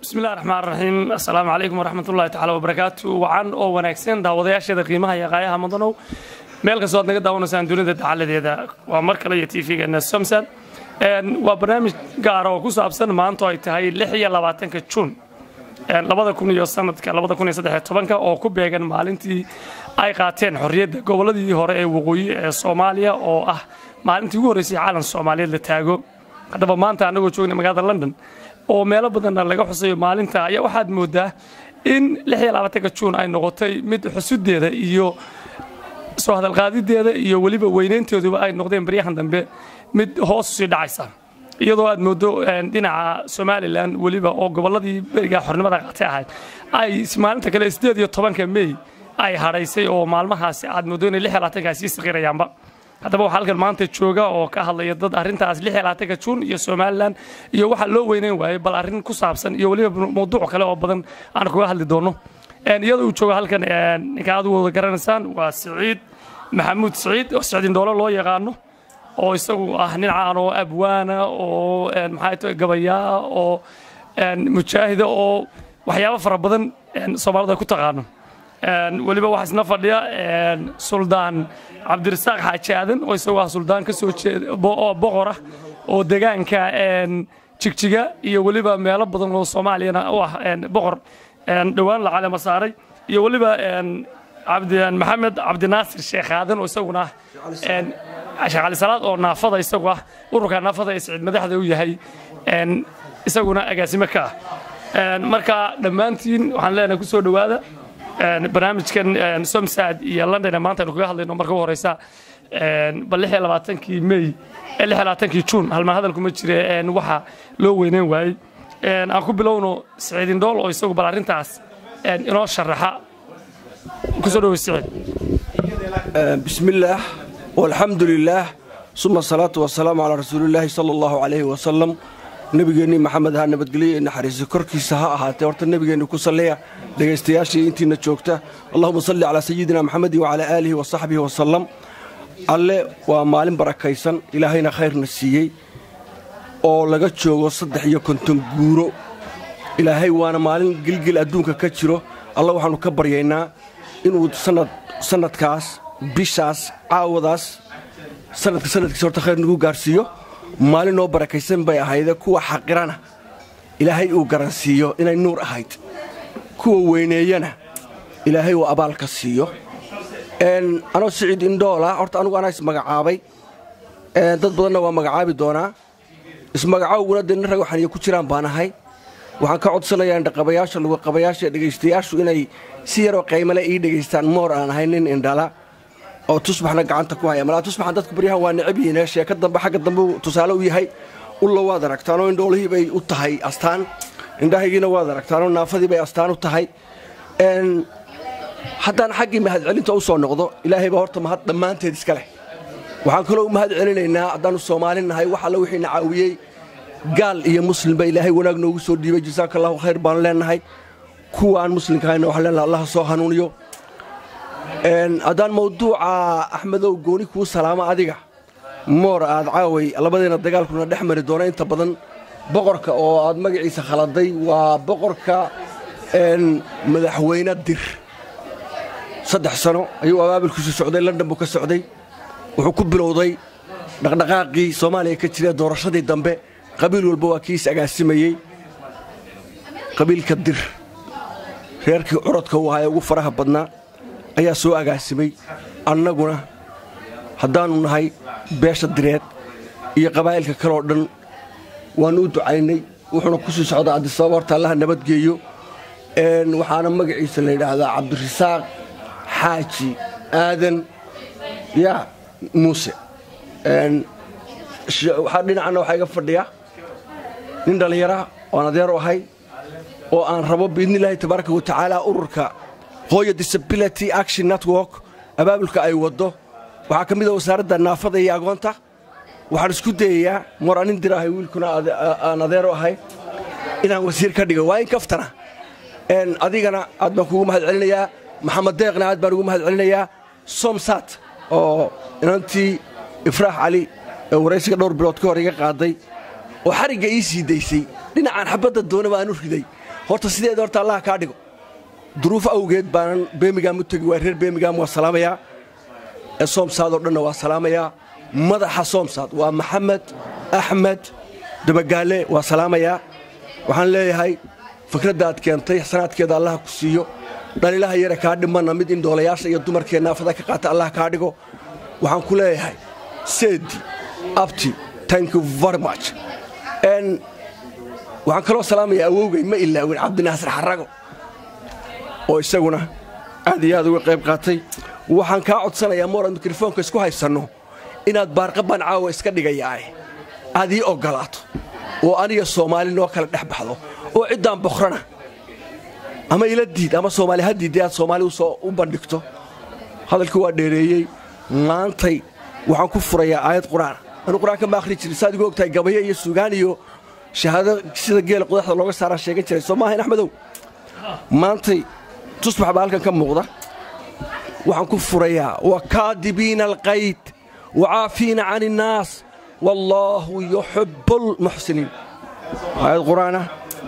bismillahi raxmaan raxiim assalaamu calaykum waraxmat ullahi tacala wabarakaatu wacan oo wanaagsan daawadayaasheeda qiimaha iyo qaayaha mudanow meel kastoo aad naga daawanaysaan dunida dacaladeeda waa mar kale iyo tv-geena somsan waa barnaamij gaara oo ku saabsan maanta ay tahay lix iyo labaatanka juun labada kun iyo sanadka labada kun iyo saddex tobanka oo ku beegan maalintii ay qaateen xorriyadda gobolladii hore ee waqooyi ee soomaaliya oo ah maalintii ugu horreysay caalan soomaaliyeed la taago haddaba maanta annagoo joogna magaalada london oo meelo badanna laga xusayo maalinta ayaa waxaad moodaa in lix iyo labaatanka juun ay noqotay mid xusudeeda iyo soo hadalqaadideeda iyo weliba weynaynteeduba ay noqdeen baryahan dambe mid hoos usii dhacaysa iyadoo aad moodo dhinaca somalilan weliba oo gobolladii berigaa xornimada qaatay ahayd ay maalinta kale sideed iyo tobanka mey ay hadhaysay oo maalmahaasi aad moodo inay lix iyo labaatankaa sii saqiirayaanba haddaba waxaa halkan maanta jooga oo ka hadlaya dad arrintaas lix iyo labaatanka juun iyo somalilan iyo waxaa loo weynayn waayey bal arrin ku saabsan iyo weliba mawduuc kale oo badan aan kuga hadli doono iyadoo uu jooga halkan ninka aad wada garanaysaan waa siciid maxamuud siciid oo siciid indhoolo loo yaqaano oo isagu ah nin caan oo abwaana oo maxaa tahay gabayaa oo mujaahida oo waxyaabo fara badan soomaalidu ay ku taqaano weliba waxaa isna fadhiya suldaan cabdirasaaq xaaji aadan oo isagu ah suldaan ka soo jeeda boqor ah oo degaanka jigjiga iyo weliba meelo badan oo soomaaliyana u ah boqor dhowaan la calema saaray iyo weliba maxamed cabdinaasir sheekh aadan oo isaguna ah sheekh cali salaad oo naafada isagu ah ururka naafada ee siciid madaxda u yahay isaguna agaasimo ka ah marka dhammaantiin waxaan leenahay kusoo dhowaada barnaamijkan somsad iyo london ee maanta aynu kaga hadlayno marka u horeysa bal lix iyo labaatankii may lix iyo labaatankii juun halmaan hadalku ma jire waxa loo weyneyn waayey aan ku bilowno siciid indhool oo isagu bal arrintaas inoo sharaxa kusoo dhowo siciid bismillaah walxamdu lilaah suma asalaatu wasalaamu calaa rasuulillaahi sala allahu calayhi wasalam nebigeennii maxamed ha nabadgelyo ee naxariisa korkiisa ha ahaatee horta nebigeenni ku salliya dhegaystayaashii intiina joogta allahuma salli calaa sayidina maxamedin wacalaa aalihi wa saxbihi wasalam alle waa maalin barakaysan ilaahayna khayrna siiyey oo laga joogo saddex iyo konton guuro ilaahay waana maalin gilgil adduunka ka jiro alla waxaannu ka baryaynaa inuu sannadkaas bishaas caawadaas sanadka sanadkiisa horta khayr nagu gaarsiiyo maalin noo barakaysan bay ahayde kuwa xaqirana ilaahay uu garansiiyo inay nuur ahayd kuwa weyneeyana ilaahay uu abaalka siiyo anoo siciid indhoola horta anugu anaa ismagacaabay dad badanna waa magacaabi doonaa ismagacaawguna dee nin rag waxaniyo ku jiraan baan ahay waxaan ka codsanayaa indhaqabayaasha luguqabayaasha dhegaystayaashu inay si yaroo qaymale ii dhegaystaan moor aan ahay nin indhala oo tusbaxna gacanta ku haya malaa tusbaxan dadku baryahan waa necab yihiin sheeka dambe xagga dambe tusaale u yahay ulla waad aragtaanoo indhoolihii bay u tahay astaan indhahaygiina waad aragtaanoo naafadii bay astaan u tahay haddaan xaggii mahadcelinta u soo noqdo ilaahay baa horta mahad dhammaanteed iska leh waxaan kaloo u mahad celinaynaa haddaannu soomaali nahay wax alla wixiina caawiyey gaal iyo muslimba ilaahay wanaag noogu soo dhiibay jasaaka allahu khayr baanu leennahay kuwa aan muslimka hayna waxaan leenahay allaha soo hanuuniyo haddaan mawduuca axmedow gooni kuu salaamo adiga moor aad caaway labadeena dagaalkuna dhex mari doona inta badan boqorka oo aad magaciisa khaladay waa boqorka madaxweyne dir saddex sano ayuu abaabilkiisu socday london buu ka socday wuxuu ku bilowday dhaqdhaqaaqii soomaaliya ka jira doorashadii dambe qabiil walba waa kii is agaasimayey qabiilka dir reerkii curadka uu ahaa ee ugu faraha badnaa ayaa soo agaasimay annaguna haddaannu nahay beesha direed iyo qabaa'ilka kaleoo dhan waannu u ducaynay wuxuuna ku sii socdaa addisababa horta allaha nabadgeeyo waxaana magaciisa la yidhaahdaa cabdirasaaq xaaji aadan yaa muuse waxaa dhinacana waxaa iga fadhiya nin dhallinyara oan adeer u ahay oo aan rabo biidnillaahi tabaaraka wa tacaala ururka hooya disability action network abaabulka ay waddo waxaa ka mid a wasaaradda naafada iyo agoonta waxaan isku dayayaa mar anin dir ahay wiilkuna aan adeero ahay inaan wasiir ka dhigo waa in kaftana adigana aad baan kugu mahad celinayaa maxamed deeqna aad baan ugu mahad celinayaa somsat oo inantii ifraax cali ee waraysiga dhowr bilood ka hor iga qaaday oo xarigga ii sii daysay dhinacaan xabadda doonaba aan u riday horta sideeda horta allaha kaa dhigo duruuf awgeed baanan beemigam u tegi waa reer beemigam waa salaamayaa ee soomsaadoo dhanna waa salaamayaa madaxa soomsaad waa maxamed axmed dabagaale waa salaamayaa waxaan leeyahay fikradda aad keentay xsanaadkeeda allaha ku siiyo dhalilaha yare kaa dhimanna mid in doolayaasha iyo dumarkee naafada ka qaata allah kaa dhigo waxaan ku leeyahay seedi abti thank you very much waxaan kaloo salaamaya awowgay ma ilaawin cabdinaasir xarago oo isaguna aad iyo aad uga qayb qaatay waxaan kaa codsanayaa moorad mikrofoonka isku haysanno inaad baarqabaan caawa iska dhigayaae aad ii oggolaato oo aniga soomaali noo kala dhex baxdo oo ciddaan bokhrana ama ila diid ama soomaali ha diidday aad soomaali u bandhigto hadalkii waa dheereeyey maantay waxaan ku furayaa aayad qur'aan anu qur'aanka ma akhri jirin saad igu ogtahay gabayo iyo sugaan iyo shahaado sida geela qudaxda looga saaraan sheegan jiray soo maahayn axmedow maantay tusbax baa halkan ka muuqda waxaan ku furayaa wakaadibiina alqayd wacaafiina can innaas wallaahu yuxibbu lmuxsiniin aayad qur'aana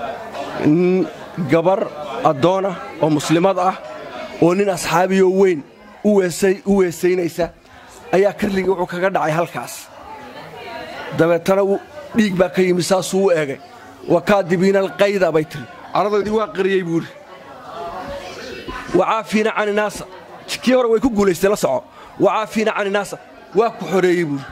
gabar addoona oo muslimad ah oo nin asxaabiyoo weyn u weesaynaysa ayaa karligii wuxuu kaga dhacay halkaas dabeetana dhiig baa ka yimi saasuu u eegay wakaadibiina alqayda bay tiri caradoydii waa qariyey buuhi wacaafiina can inaasa kii hore way ku guulaystay la soco wacaafiina can inaasa waa ku xoreeyey buuhi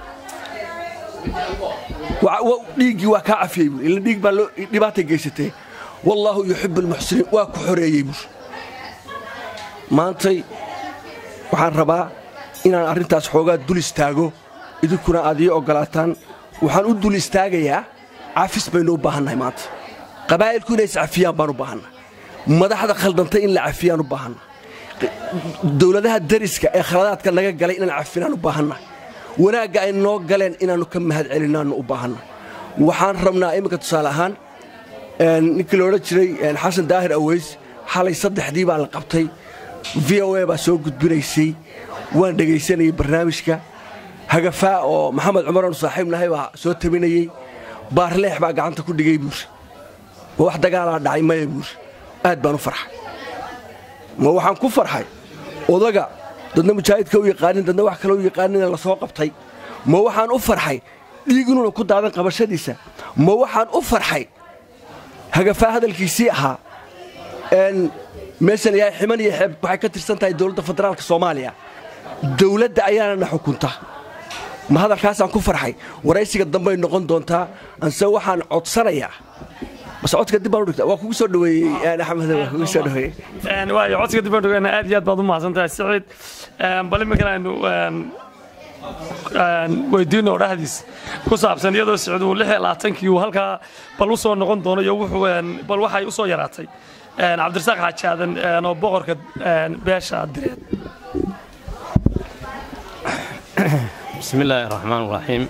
dhiiggii waa kaa cafiyey buui ila dhiig baa dhibaatay geysatay wallaahu yuxibbu almuxsiniin waa ku xoreeyey buuhi maantay waxaan rabaa inaan arrintaas xoogaa dul istaago idinkuna aad ii oggolaataan waxaan u dul istaagayaa cafis baynu u baahannahay maanta qabaa'ilku inay iscafiyaan baan u baahannahay madaxda khaldantay in la cafiyaan u baahannahay dowladaha dariska ee khaladaadka naga galay inaan cafinaan u baahannahay wanaagga ay noo galeen inaannu ka mahad celinaannu u baahannahay waxaan rabnaa iminka tusaale ahaan ninkii loodhan jiray xasan daahir aweys xalay saddexdii baa la qabtay v o a baa soo gudbinaysay waan dhegaysanayay barnaamijka hagafaa oo maxamed cumaran saaxiib nahay baa soo tabinayey baarleex baa gacanta ku dhigay buuri ma wax dagaalaa dhacay maya buuri aad baan u farxay ma waxaan ku farxay odaga dadna mujaahidka u yaqaanin dadna wax kale u yaqaanin la soo qabtay ma waxaan u farxay dhiig inuuna ku daadan qabashadiisa ma waxaan u farxay hagafaa hadalkiisii ahaa meeshan yahay ximan iyo xeeb waxay ka tirsan tahay dowladda federaalka soomaaliya dowladda ayaana na xukunta ma hadalkaasaan ku farxay waraysiga dambay noqon doontaa anse waxaan codsanayaa bas codka dib baan u dhigta waa kugu soo dhaweeyey axmed waa kugu soo dhaweeyey waayo codsiga dib baan dhigana aad iyo aad baad u mahadsantahay siciid bal iminkana aynu weydiino dhahdiis ku saabsan iyadoo siciid uu lix iyo labaatankii uu halkaa bal u soo noqon doono iyo wuxuu bal waxay u soo yaraatay cabdirasaaq xaajaadan oo boqorka beesha direed bismi illaahi raxmaan raxiim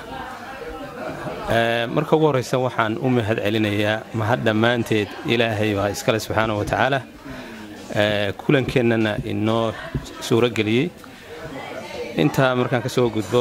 marka ugu horraysa waxaan u mahad celinayaa mahad dhammaanteed ilaahay baa iskale subxaana wa tacaala kulankeenana inoo suuro geliyey intaa markaan ka soo gudbo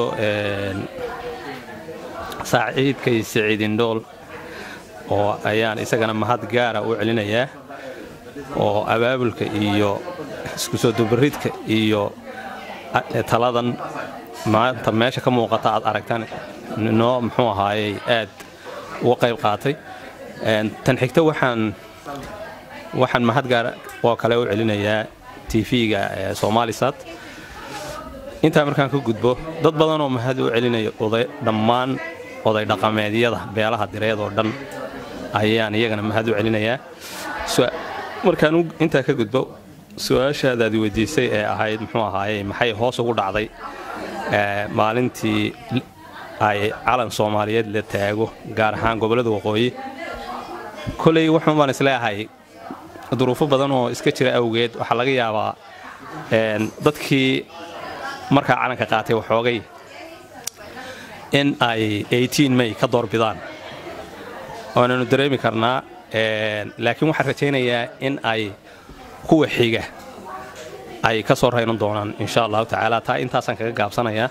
saaciidkay siciid indhool oo ayaan isagana mahad gaara u celinayaa oo abaabulka iyo isku soo dubaridka iyo taladan maanta meesha ka muuqata aad aragtaan noo muxuu ahaayey aad uga qayb qaatay tan xigta waxaan waxaan mahad gaar oo kale u celinayaa tv-ga somaalisat intaa markaan ka gudbo dad badanoo mahad u celinaya oday dhammaan oday dhaqameedyada beelaha direed oo dhan ayaan iyagana mahad u celinayaa markaan intaa ka gudbo su-aashaadaad weydiisay ee ahayd muxuu ahaayey maxay hoos ugu dhacday maalintii ay calan soomaaliyeed la taago gaar ahaan gobollada waqooyi koley wuxuun baan isleeahay duruufo badan oo iska jira awgeed waxaa laga yaabaa dadkii markaa calanka qaatay waxoogay in ay may ka doorbidaan waananu dareemi karnaa laakiin waxaan rajaynayaa in ay kuwa xiga ay ka soo raynan doonaan insha allahu tacaala taa intaasaan kaga gaabsanayaa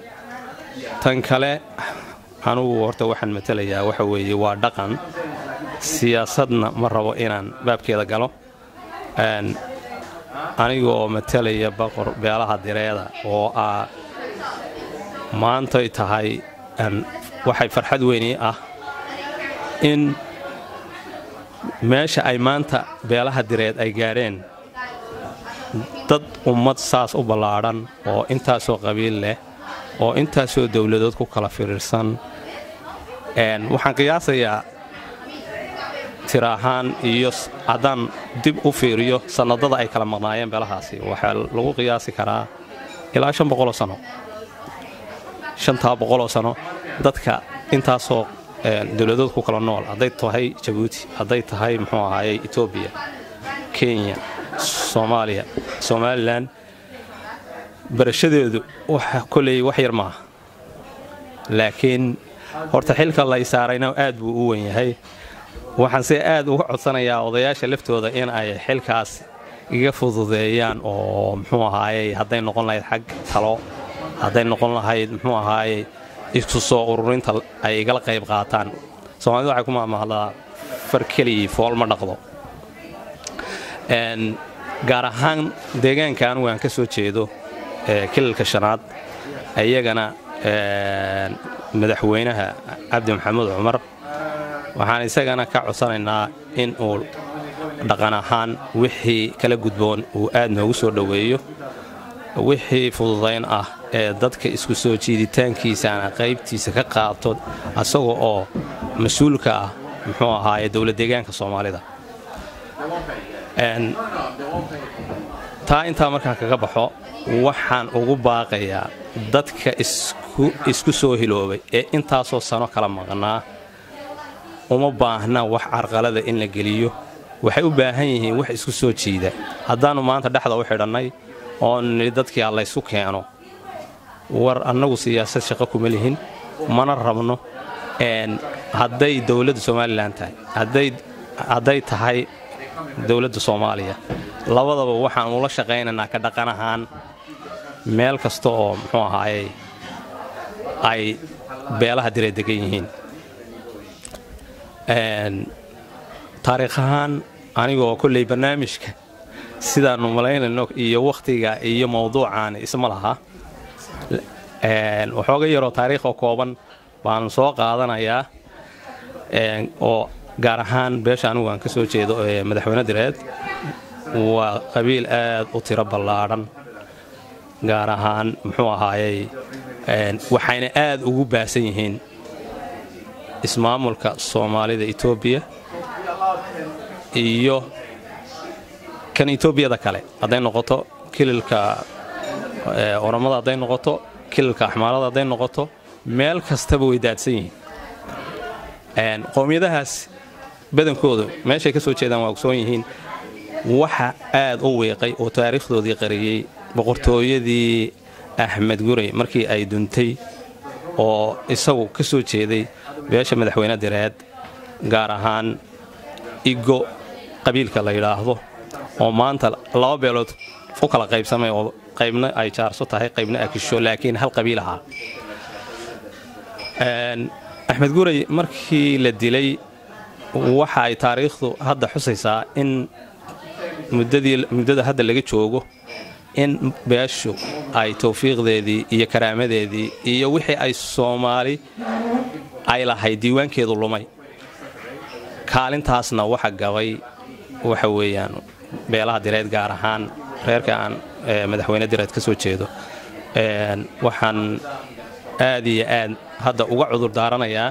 tan kale anugu horta waxaan matelayaa waxa weeye waa dhaqan siyaasadna ma rabo inaan baabkeeda galo anigoo matalaya boqor beelaha direeda oo ah maantay tahay waxay farxad weyni ah in meesha ay maanta beelaha direed ay gaadheen dad ummad saas u ballaadhan oo intaasoo qabiil leh oo intaasoo dowladood ku kala firiirsan waxaan qiyaasayaa tira ahaan iyo haddaan dib u fiiriyo sannadada ay kala maqnaayeen beelahaasi waxaa lagu qiyaasi karaa ilaa shan boqoloo sano shantaa boqoloo sano dadka intaasoo dowladood ku kala nool hadday tahay jabuuti hadday tahay muxuu ahaayey etoobiya kenya soomaaliya somalilan barashadeedu koley wax yar maaha laakiin horta xilka lay saarayna aad buu u wen yahay waxaan se aad uga codsanayaa odayaasha laftooda in ay xilkaas iga fududeeyaan oo muxuu ahaayey hadday noqon lahayd xag talo hadday noqon lahayd muxuu ahaayey isku soo ururinta ay igala qayb qaataan soomaalida waxay ku maamahdaa far keligii fool ma dhaqdo gaar ahaan deegaanka anugu aan ka soo jeedo kilalka shanaad iyagana madaxweynaha cabdi maxamuud cumar waxaan isagana ka codsanaynaa in uu dhaqan ahaan wixii kala gudboon uu aad noogu soo dhoweeyo wixii fududayn ah ee dadka isku soo jiiditaankiisaana qaybtiisa ka qaato asaga oo mas-uulka ah muxuu ahaaye dowlad deegaanka soomaalida taa intaa markaan kaga baxo waxaan ugu baaqayaa dadka isku soo hiloobay ee intaasoo sano kala maqnaa uma baahna wax carqalada in la geliyo waxay u baahan yihiin wax isku soo jiida haddaannu maanta dhexda u xidhannay oo nidhi dadkii allaysu keeno war annagu siyaasad shaqo kuma lihin mana rabno hadday dowladda somalilan tahay hadday tahay dowladda soomaaliya labadaba waxaan ula shaqaynaynaa ka dhaqan ahaan meel kasta oo muxuu ahaayey ay beelaha dire degan yihiin taariikh ahaan anigoo kolley barnaamijka sidaannu malaynayno iyo wakhtiga iyo mawduucaani isma laha waxooga yaroo taariikhoo kooban baanu soo qaadanayaa oo gaar ahaan beesha anigu aan ka soo jeedo ee madaxweyne direed waa qabiil aad u tiro ballaadhan gaar ahaan muxuu ahaayey waxayna aad ugu baasan yihiin ismaamulka soomaalida etoobiya iyo kan etoobiyada kale hadday noqoto kililka oromada hadday noqoto kililka axmaalada hadday noqoto meel kastaba way daadsan yihiin qowmiyadahaas badankoodu meeshay ka soo jeedaan waa ogsoon yihiin waxa aad u wiiqay oo taariikhdoodii qariyey boqortooyadii axmed gurey markii ay duntay oo isagu ka soo jeeday beesha madaxweyne direed gaar ahaan igo qabiilka la yidhaahdo oo maanta laba beelood u kala qaybsamay oo qaybna ay jaarso tahay qaybna akisho laakiin hal qabiil ahaa axmed gurey markii la dilay waxa ay taariikhdu hadda xusaysaa in muddada hadda laga joogo in beeshu ay tawfiiqdeedii iyo karaamadeedii iyo wixii ay soomaali ay lahayd diiwaankeedu lumay kaalintaasna waxa gabay waxa weeyaan beelaha direed gaar ahaan reerka aan madaxweyne direed ka soo jeedo waxaan aad iyo aad hadda uga cudur daaranayaa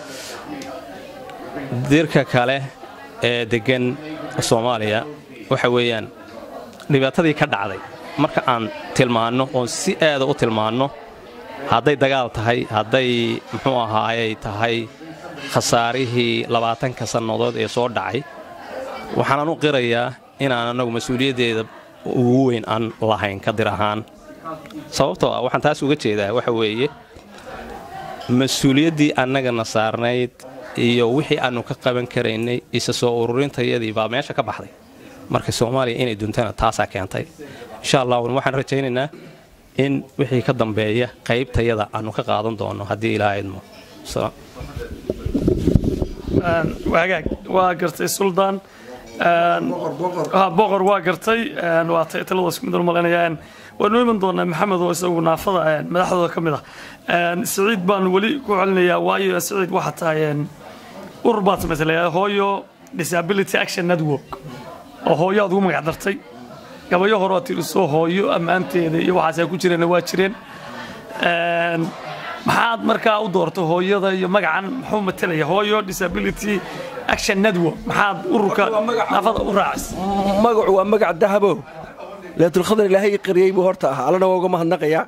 dirka kale ee deggan soomaaliya waxa weeyaan dhibaatadii ka dhacday marka aan tilmaanno oon si aada u tilmaanno hadday dagaal tahay hadday muxuu ahaayey tahay khasaarihii labaatanka sannadood ee soo dhacay waxaanan u qirayaa inaan annagu mas-uuliyaddeeda ugu weyn aan lahayn ka dir ahaan sababtoo ah waxaan taas uga jeedaa waxa weeye mas-uuliyaddii annagana saarnayd iyo wixii aannu ka qaban karaynay isa soo ururintayadii baa meesha ka baxday marka soomaaliya inay duntana taasaa keentay insha allah waxaan rajaynaynaa in wixii ka dambeeya qaybtayada aannu ka qaadan doono haddii ilaa idmo wagaag waa gartay suldaan boqor waa gartay waa talada isku mid malanaya waanu iman doonaa maxamed oo isagu naafada madaxdooda ka mid ah siciid baan weli ku celinayaa waayo siciid waxaa tahay urur baad samaysay hooyo disability action network oo hooyo aad ugu magac dartay gabayo hore oo tiriso hooyo ammaanteeda iyo waxaas ku jireen waa jireen maxaad markaa u doortay hooyada iyo magacan muxuu matalaya hooyo disability action network maxaad ururka naafada u raacis magacu waa magac dahabo leetulkhadar ilaahay qariyey buu horta ahaa allana waa uga mahadnaqayaa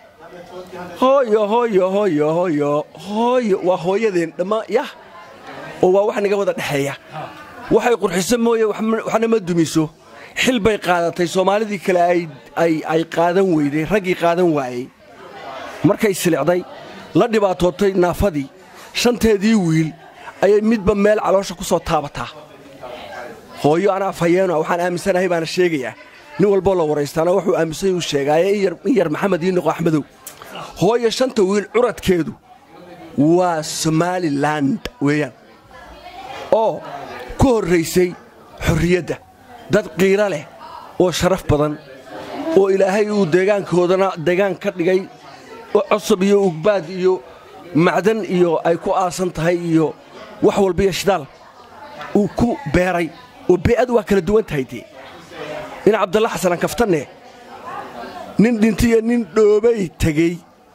hooyo hooyo hooyo hooyo hooyo waa hooyadeen dhammaan yah oo waa wax naga wada dhexeeya waxay qurxiso mooye waxna ma dumiso xil bay qaadatay soomaalidii kale ay qaadan weyday raggii qaadan waayey markay silicday la dhibaatootay naafadii shanteedii wiil ayay midba meel caloosha ku soo taabataa hooyo anaa fayeeno waxaan aaminsanahay baana sheegayaa nin walboo la waraystaana wuxuu aaminsan uu sheegaaye in yar maxamed ii noqo axmedow hooyo shanta wiil curadkeedu waa somaliland weeyaan oo ku horraysay xorriyadda dad qiiro leh oo sharaf badan oo ilaahay uu deegaankoodana deegaan ka dhigay cosab iyo ugbaad iyo macdan iyo ay ku aasan tahay iyo wax walba iyo shidaal uu ku beeray oo bee'adu waa kala duwan tahay dee in cabdalla xasanan kaftanne nin dhintiyo nin dhoobay tegey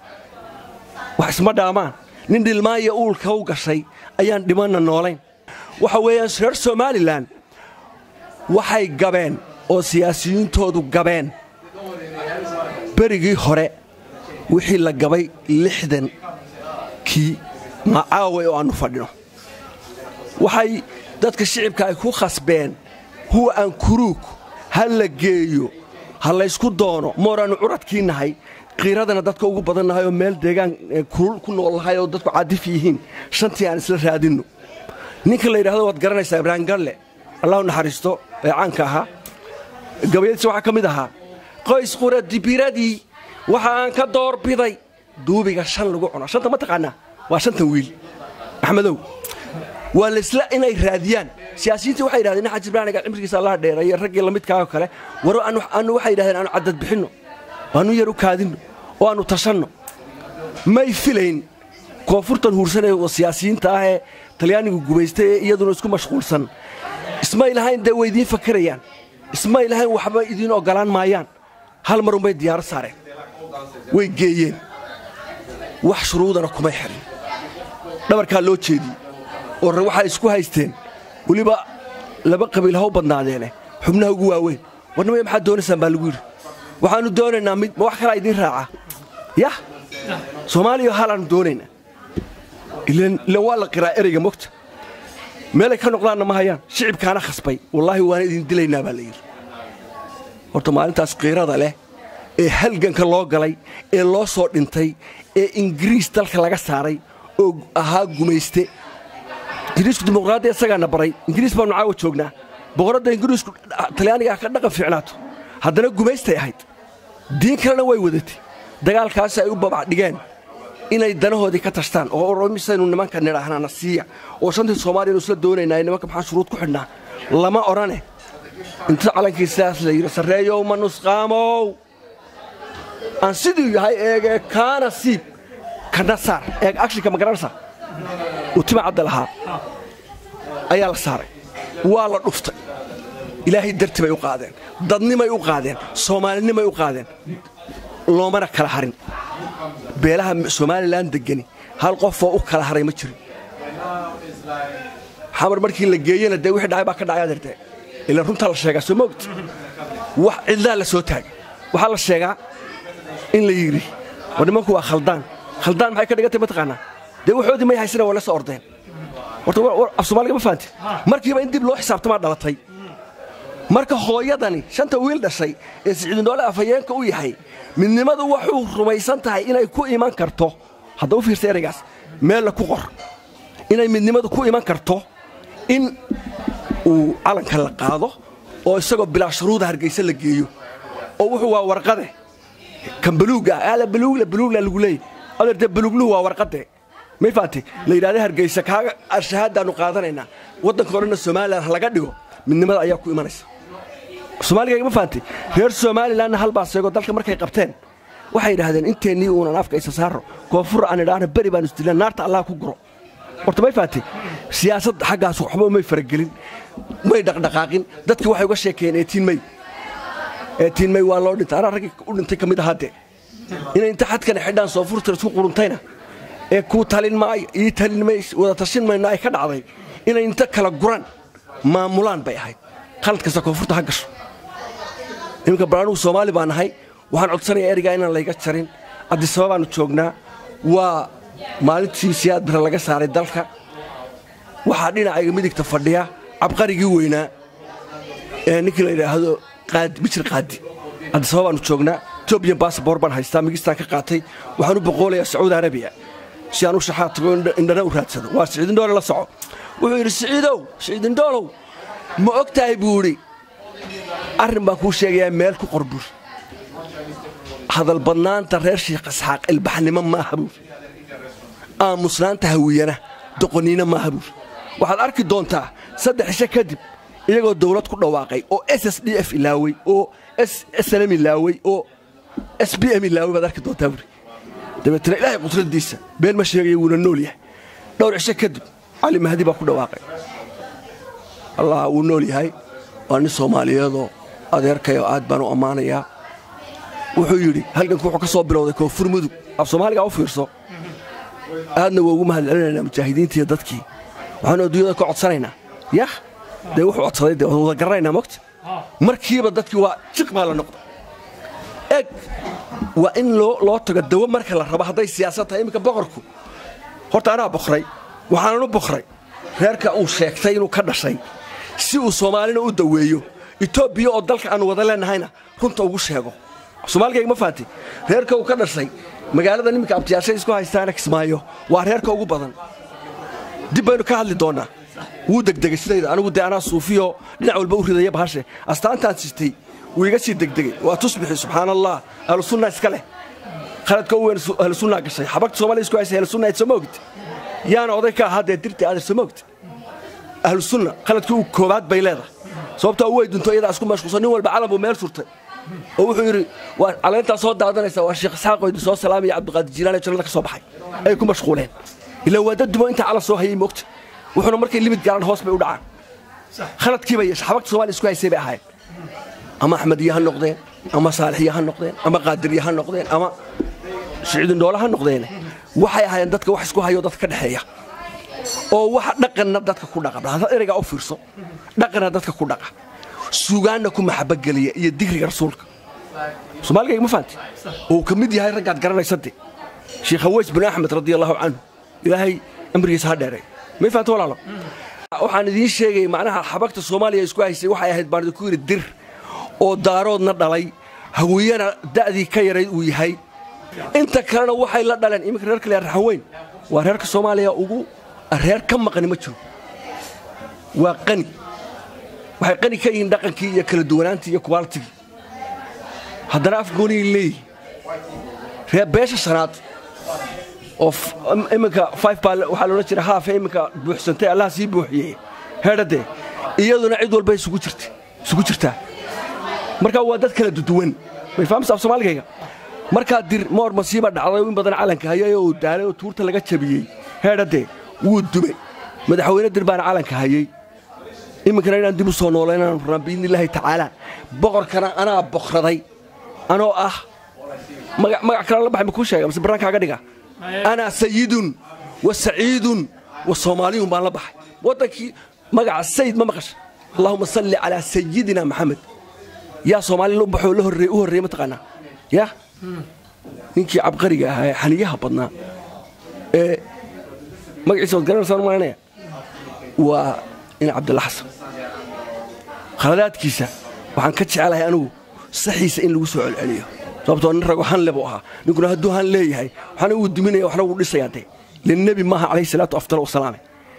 wax isma dhaamaan nin dhilmaanya uulka u gashay ayaan dhimanna noolayn waxa weeyaan reer somalilan waxay gabeen oo siyaasiyiintoodu gabeen berigii hore wixii la gabay lixdankii macaaway oo aannu fadhino waxay dadka shicibka ay ku khasbeen huwa aan kuruug ha la geeyo ha laysku doono mooraannu curadkii nahay qiiradana dadka ugu badan nahay oo meel deegaan kulul ku nool nahay oo dadku cadif yihiin shantii aan isla raadinno ninka la yidhahdo waad garanaysaa ibraahim galle allahu naxariisto ee caanka ahaa gabayadiisa waxaa ka mid ahaa qoys qura dibiradii waxa aan ka doorbiday duubiga shan lagu cuno shanta ma taqaanaa waa shantan wiil axmedow waa laysla inay raadiyaan siyaasiyiintii waxay yidhahdeen xaji ibraaniga cimrigiisa allaha dheereeye raggii lamidkaao kale waro aanu waxay yidhahdeen aanu caddad bixinno aanu yar u kaadinno oo aannu tashanno may filayn koonfurtan huursan ee siyaasiyiinta ah ee talyaanigu gumaystay ee iyaduna isku mashquulsan ismay lahayn dee way idiin fakarayaan ismay lahayn waxba idiin oggolaan maayaan hal mar unbay diyaaro saareen way geeyeen wax shuruudana kumay xirin dhabarkaa loo jeediyey oo waxay isku haysteen weliba laba qabiil ha u badnaadeene xubnaha ugu waaweyn warnamaya maxaad doonaysaan baa lagu yidhi waxaannu doonaynaa mid ma wax kalaa idiin raaca yah soomaaliya halaannu doonaynaa ilan waa la qiraa ereyga mogta meelay ka noqdaanna ma hayaan shicibkaana khasbay wallaahi waana idin dilaynaa baa la yidhi horta maalintaas qiirada leh ee halganka loo galay ee loo soo dhintay ee ingiriis dalka laga saaray oo ahaa gumayste ingiriisku dimuqraadiya isagaana baray ingiriis baannu caawa joognaa boqoradda ingiriisku talyaanigaa ka dhaqan fiicnaato haddana gumaystay ahayd diin kalena way wadatay dagaalkaasi ay u babac dhigeen inay danahoodii ka tashtaan oo misaynu nimanka nidhaahnana siiya oo shantii soomaaliyanu isla doonaynaa nimanka maxaan shuruud ku xidhnaa lama odhane inta calankii sidaas la yidhi sarreeyow ma nusqaamow aan siduu yahay eegee kaana siib kana saar eeg akshinka magaranaysa uu tima cadda lahaa ayaa la saaray waa la dhuftay ilaahay darti bay u qaadeen dadnimay u qaadeen soomaalinimay u qaadeen loomana kala harin beelaha somalilan degani hal qofoo u kala haray ma jirin xamar markii la geeyena dee wixii dhacay baa ka dhacay adeerte ilaan runtaa la sheegaa soo moogta wax cidlaa la soo taagay waxaa la sheegaa in la yidhi war nimanku waa khaldaan khaldaan maxay ka dhigantay mataqaanaa dee waxoodii may haysana waa la soo ordeen horta af soomaaliga ma fahanti markiiba in dib loo xisaabtamaa dhalatay marka hooyadani shanta wiil dhashay ee siciidinoole afhayeenka u yahay midnimadu waxuu rumaysan tahay inay ku iman karto hadda u fiirsa eraygaas meella ku qor inay midnimadu ku iman karto in uu calanka la qaado oo isagoo bilaa shuruuda hargaysa la geeyo oo wuxuu waa warqade kan baluuga ala baluugla baluugla lagu leeyay adeerte baluugluhu waa warqade may faatay la yidhahda hargeysa kaaga shahaadaannu qaadanaynaa waddanka o dhanna somalilan ha laga dhigo midnimada ayaa ku imanaysa soomaaliga ma fahamtay reer somalilanna halbaa seego dalka markay qabteen waxay yidhaahdeen inteennii uunan afka isa saaro koonfur aan idhaahna beri baan isdilaan naarta allah ku guro horta may fahamtay siyaasadda xaggaas waxba may faragelin may dhaqdhaqaaqin dadkii waxay uga sheekeeyeen eetiin may eetiin may waa loo dhintay anaa raggii u dhintay ka mid ahaadee inay inta xadkana xidhaan soonfurta isku quruntayna ee kuu talin maayo ii talin mays wada tashin mayno ay ka dhacday inay inta kala guran maamulaan bay ahayd qalad kasta koonfurta ha gasho iminka bal anugu soomaali baa nahay waxaan codsanayaa ereygaa inaan layga jarin cabdisababaannu joognaa waa maalintii siyaad bare laga saaray dalka waxaa dhinacayga midigta fadhiya cabqarigii weynaa ee ninkii la yidhaahdo bijir qaadi cabdisababaannu joognaa etobiyan basaboor baan haystaa migistaan ka qaatay waxaan u boqoolayaa sacuudi arabiya si aan u shaxaa tago indhana u raadsado waa siciidindhoole la soco wuxuu yidhi siciidow siciidindhoolow ma og tahay buu idhi arrin baan kuu sheegayaa meel ku qor buur hadalbadnaanta reer shiikh isxaaq ilbaxnimo maaha buur aamusnaanta hawiyana doqoniina maaha buur waxaad arki doontaa saddex ishe kadib iyagoo dawlad ku dhawaaqay oo s s d f ilaawey oo slm ilaawey oo s b m ilaawey baad arki doontaa buuri dabeetana ilaahay qudradiisa been ma sheegaya wuuna nool yahay dhowr cisho kadib cali mahdi baa ku dhawaaqay allah wuu nool yahay waa nin soomaaliyeedoo adeerkayoo aad baan u ammaanayaa wuxuu yidhi halganku wuxuu ka soo bilowday koonfur mudug af soomaaligaa u fiirso aadna waa ugu mahad celinaynaa mujaahidiintiiyo dadkii waxaanu adduunyada ka codsanaynaa yah dee wuxuu codsaday dee wada garanaynaa mogta markiiba dadkii waa jiq baa la noqday eg waa in loo tago dawo marka la rabo hadday siyaasad tahay iminka boqorku horta anaa boqray waxaanan u boqray reerka uu sheegtay inuu ka dhashay si uu soomaalina u daweeyo etoobiya oo dalka aanu wada leennahayna runta ugu sheego soomaaligayga ma fahanti reerka uu ka dhashay magaalada niminka abtiyaashay isku haystaana kismaayo waa reerka ugu badan dib baynu ka hadli doonnaa wuu degdegay sidayda anigu dee anaa suufiyo dhinac walba u ridaya bahashe astaantaan sitay wuu iga sii degdegay waa tusbixi subxaan allah ahlusunna iska leh khaladka u weyn ahlusunnaa gashay xabagta soomaliya isku haysay ahlusunna ayd soo ogta yaana oday ka ahaa dee dirti aadar soo ogta ahlusunna khaladkii u koobaad bay leedahay sababtaa way dunto iyadaa isku mashquulsan nin walba calan buu meel surtay oo wuxuu yidhi waa caleyntaa soo daadanaysa waa sheekh isxaaqoo idin soo salaamaya cabdiqaadir jiilaan ee jannada ka soo baxay ay ku mashquuleen ilaa waa dad dumo intaa calan soo hayay moogta wuxuuna markay limid gaaraan hoos bay u dhacaan khaladkiiba yeesha xabagta soomaaliya isku haysay bay ahayd ama axmediya ha noqdeen ama saalixiya ha noqdeen ama qaadiriya ha noqdeen ama siciidindhoole ha noqdeen waxay ahaayeen dadka wax isku hayo dadka ka dhexeeya oo waxa dhaqanna dadka ku dhaqa hadaad ereygaa u fiirso dhaqanna dadka ku dhaqa sugaanna ku maxabageliya iyo digriga rasuulka soomaaligayga ma fahanti oo uu ka mid yahay raggaad garanaysa de sheekh haweys bin axmed radia allahu canhu ilaahay amrigiisa ha dheeray may fahanti walaalo waxaan idiin sheegay macnaha xabagta soomaaliya isku haysay waxay ahayd baan idinku yidhi dir oo daaroodna dhalay hawiyana da'dii ka yarayd uu yahay inta kalena waxay la dhaleen iminka reerka le raxan weyn waa reerka soomaaliya ugu reer ka maqani ma jiro waa qani waxay qani ka yihiin dhaqankii iyo kala duwanaantii iyo kubaaltigii haddana afgooniyay leeyihin reer beesha shanaad oo iminka five baa waxaa loodhan jira haafe iminka buuxsantay allaha sii buuxiyey heedhadee iyaduna cid walba isugu jirta isugu jirtaa markaa waa dad kala duduwan may fahamsa af soomaaligayga markaa dir moor masiiba dhacday in badan calanka hayay oo uu daalay oo tuurta laga jabiyey heedhadee wuu dumay madaxweyne dir baana calanka hayey iminkana inaan dib u soo noolaynaan rabnaa biidnillaahi tacaala boqorkana anaa boqraday anoo ah magac kale la baxay ma kuu sheega mise baraankaaga dhiga anaa sayidun wa saciidun wa soomaaliyun baan la baxay waddankii magaca sayid ma maqasha allahuma salli calaa sayidina maxamed yaa soomaalina u baxoo u horreeye mataqaanaa yaa ninkii cabqariga ahaa ee xaniyaha badnaa ee magaciisa waad garanaysaan malanaya waa ina cabdilla xasan khaladaadkiisa waxaan ka jecelahay anigu saxiisa in lagu soo celceliyo sababtoo nin rago hanle buu ahaa ninkuna hadduu han leeyahay waxna wuu diminaya waxna wuu dhisayaa dee linnebi maaha calayhi salaatu afdal wasalaame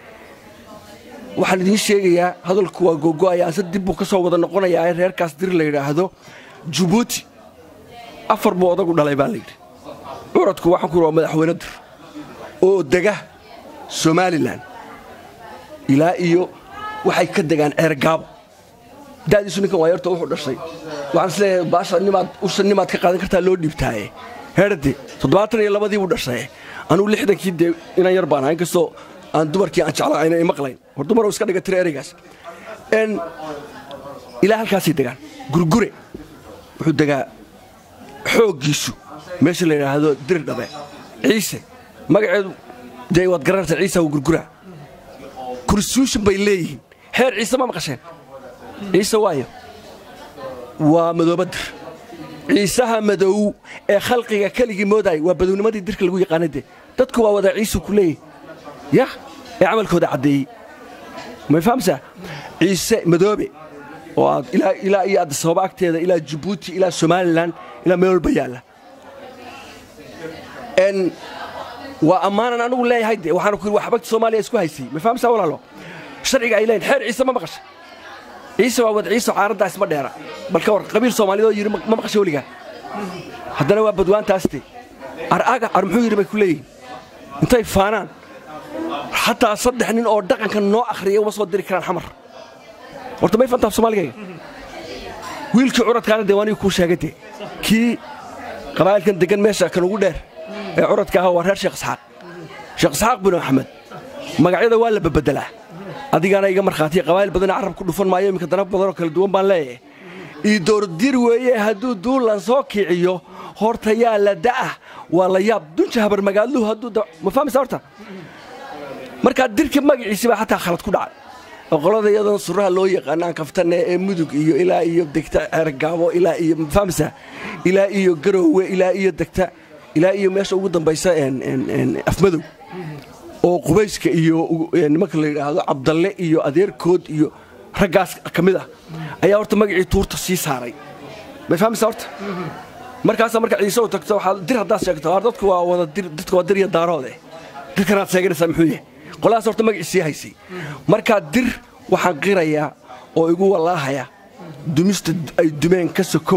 waxaan idiin sheegayaa hadalku waa googo'aya ase dib buu ka soo wada noqonayaa in reerkaas dir la yidhaahdo jubuuti afar buu odagu dhalay baa layidhi curadku waxaan ku waa madaxweyne dir oo dega somalilan ilaa iyo waxay ka degaan ceergaabo da'diisu ninkan waa yarto wuxuu dhashay waxaan isleeyahay baasha nimaad usha nimaad ka qaadan kartaa loo dhiibtaaye heerde toddobaatan iyo labadii buu dhashay anugu lixdankii dee inaan yar baan ahaa inkastoo aan dumarkii aan jeclaa ayna maqlayn war dumaroo iska dhiga tira ereygaas n ilaa halkaasay degaan gurgure wuxuu degaa xooggiisu meesha la yidhaahdo dirdhabe ciise magaceedu dee waad garanaysaa ciisa waa gurguraa kursuushin bay leeyihiin xeer ciise ma maqasheen ciise waayo waa madoobadir ciisaha madow ee khalqiga keligii moodaay waa badownimadii dirka lagu yaqaana de dadku waa wada ciisu ku leeyahy yah ee camalkooda caddeeyey may fahamsaa ciise madoobe oo aad ilaa iyo addisababa agteeda ilaa jabuuti ilaa somalilan ilaa meel walba yaalla n waa ammaanan anigu leeyahay de waxaana ku yidhi waa xabagta soomaaliya isku haysay may fahamsaa walaalo sharciga ay leeyihin xeer ciise ma maqasha ciise waa wad ciise caaraddaa isma dheera bal ka war qabiil soomaaliyadoo yidhi ma maqasha weligaa haddana waa badwaantaaste araga ar muxuu yidhi bay ku leeyihin intay faanaan xataa saddex nin oo dhaqanka noo akhriya uma soo diri karaan xamar horta may fantaaf soomaaligayga wiilkii curadkaana dee waanigu kuu sheegay dee kii qabaa'ilkan deggan meesha kan ugu dheer ee curadka aha waa reer sheekh isxaaq sheekh isxaaq binu axmed magacyada waa la babeddelaa adigaana iga markhaatiya qabaa'il badana carab ku dhufan maayo iminka danab badanoo kala duwan baan leeyahay ii doordir weeye hadduu duulan soo kiciyo horta yaa la da'ah waa la yaab dunja habar magaaluhu hadduu ma fahmaysa horta markaa dirka magaciisi baa xataa khalad ku dhacay oo qolada iyadoon suraha loo yaqaanaan kaftane ee mudug iyo ilaa iyo degta ceergaabo ilaa iyo ma fahmaysa ilaa iyo garoowe ilaa iyo degta ilaa iyo meesha ugu dambaysa afmadow oo qubayska iyo nimanka la yidhaahdo cabdalle iyo adeerkood iyo raggaas ka mid ah ayaa horta magacii tuurta sii saaray may fahmaysa horta markaasaa marka ciise u tagto waxaad dir haddaad sheegto war dadku waa wada dir dadku waa dir iyo daaroode dirkanaad sheeganaysaa muxuu yahay qoladaas horta magacii sii haysay markaa dir waxaan qirayaa oo igu wallaahaya dumista ay dumeen ka sokow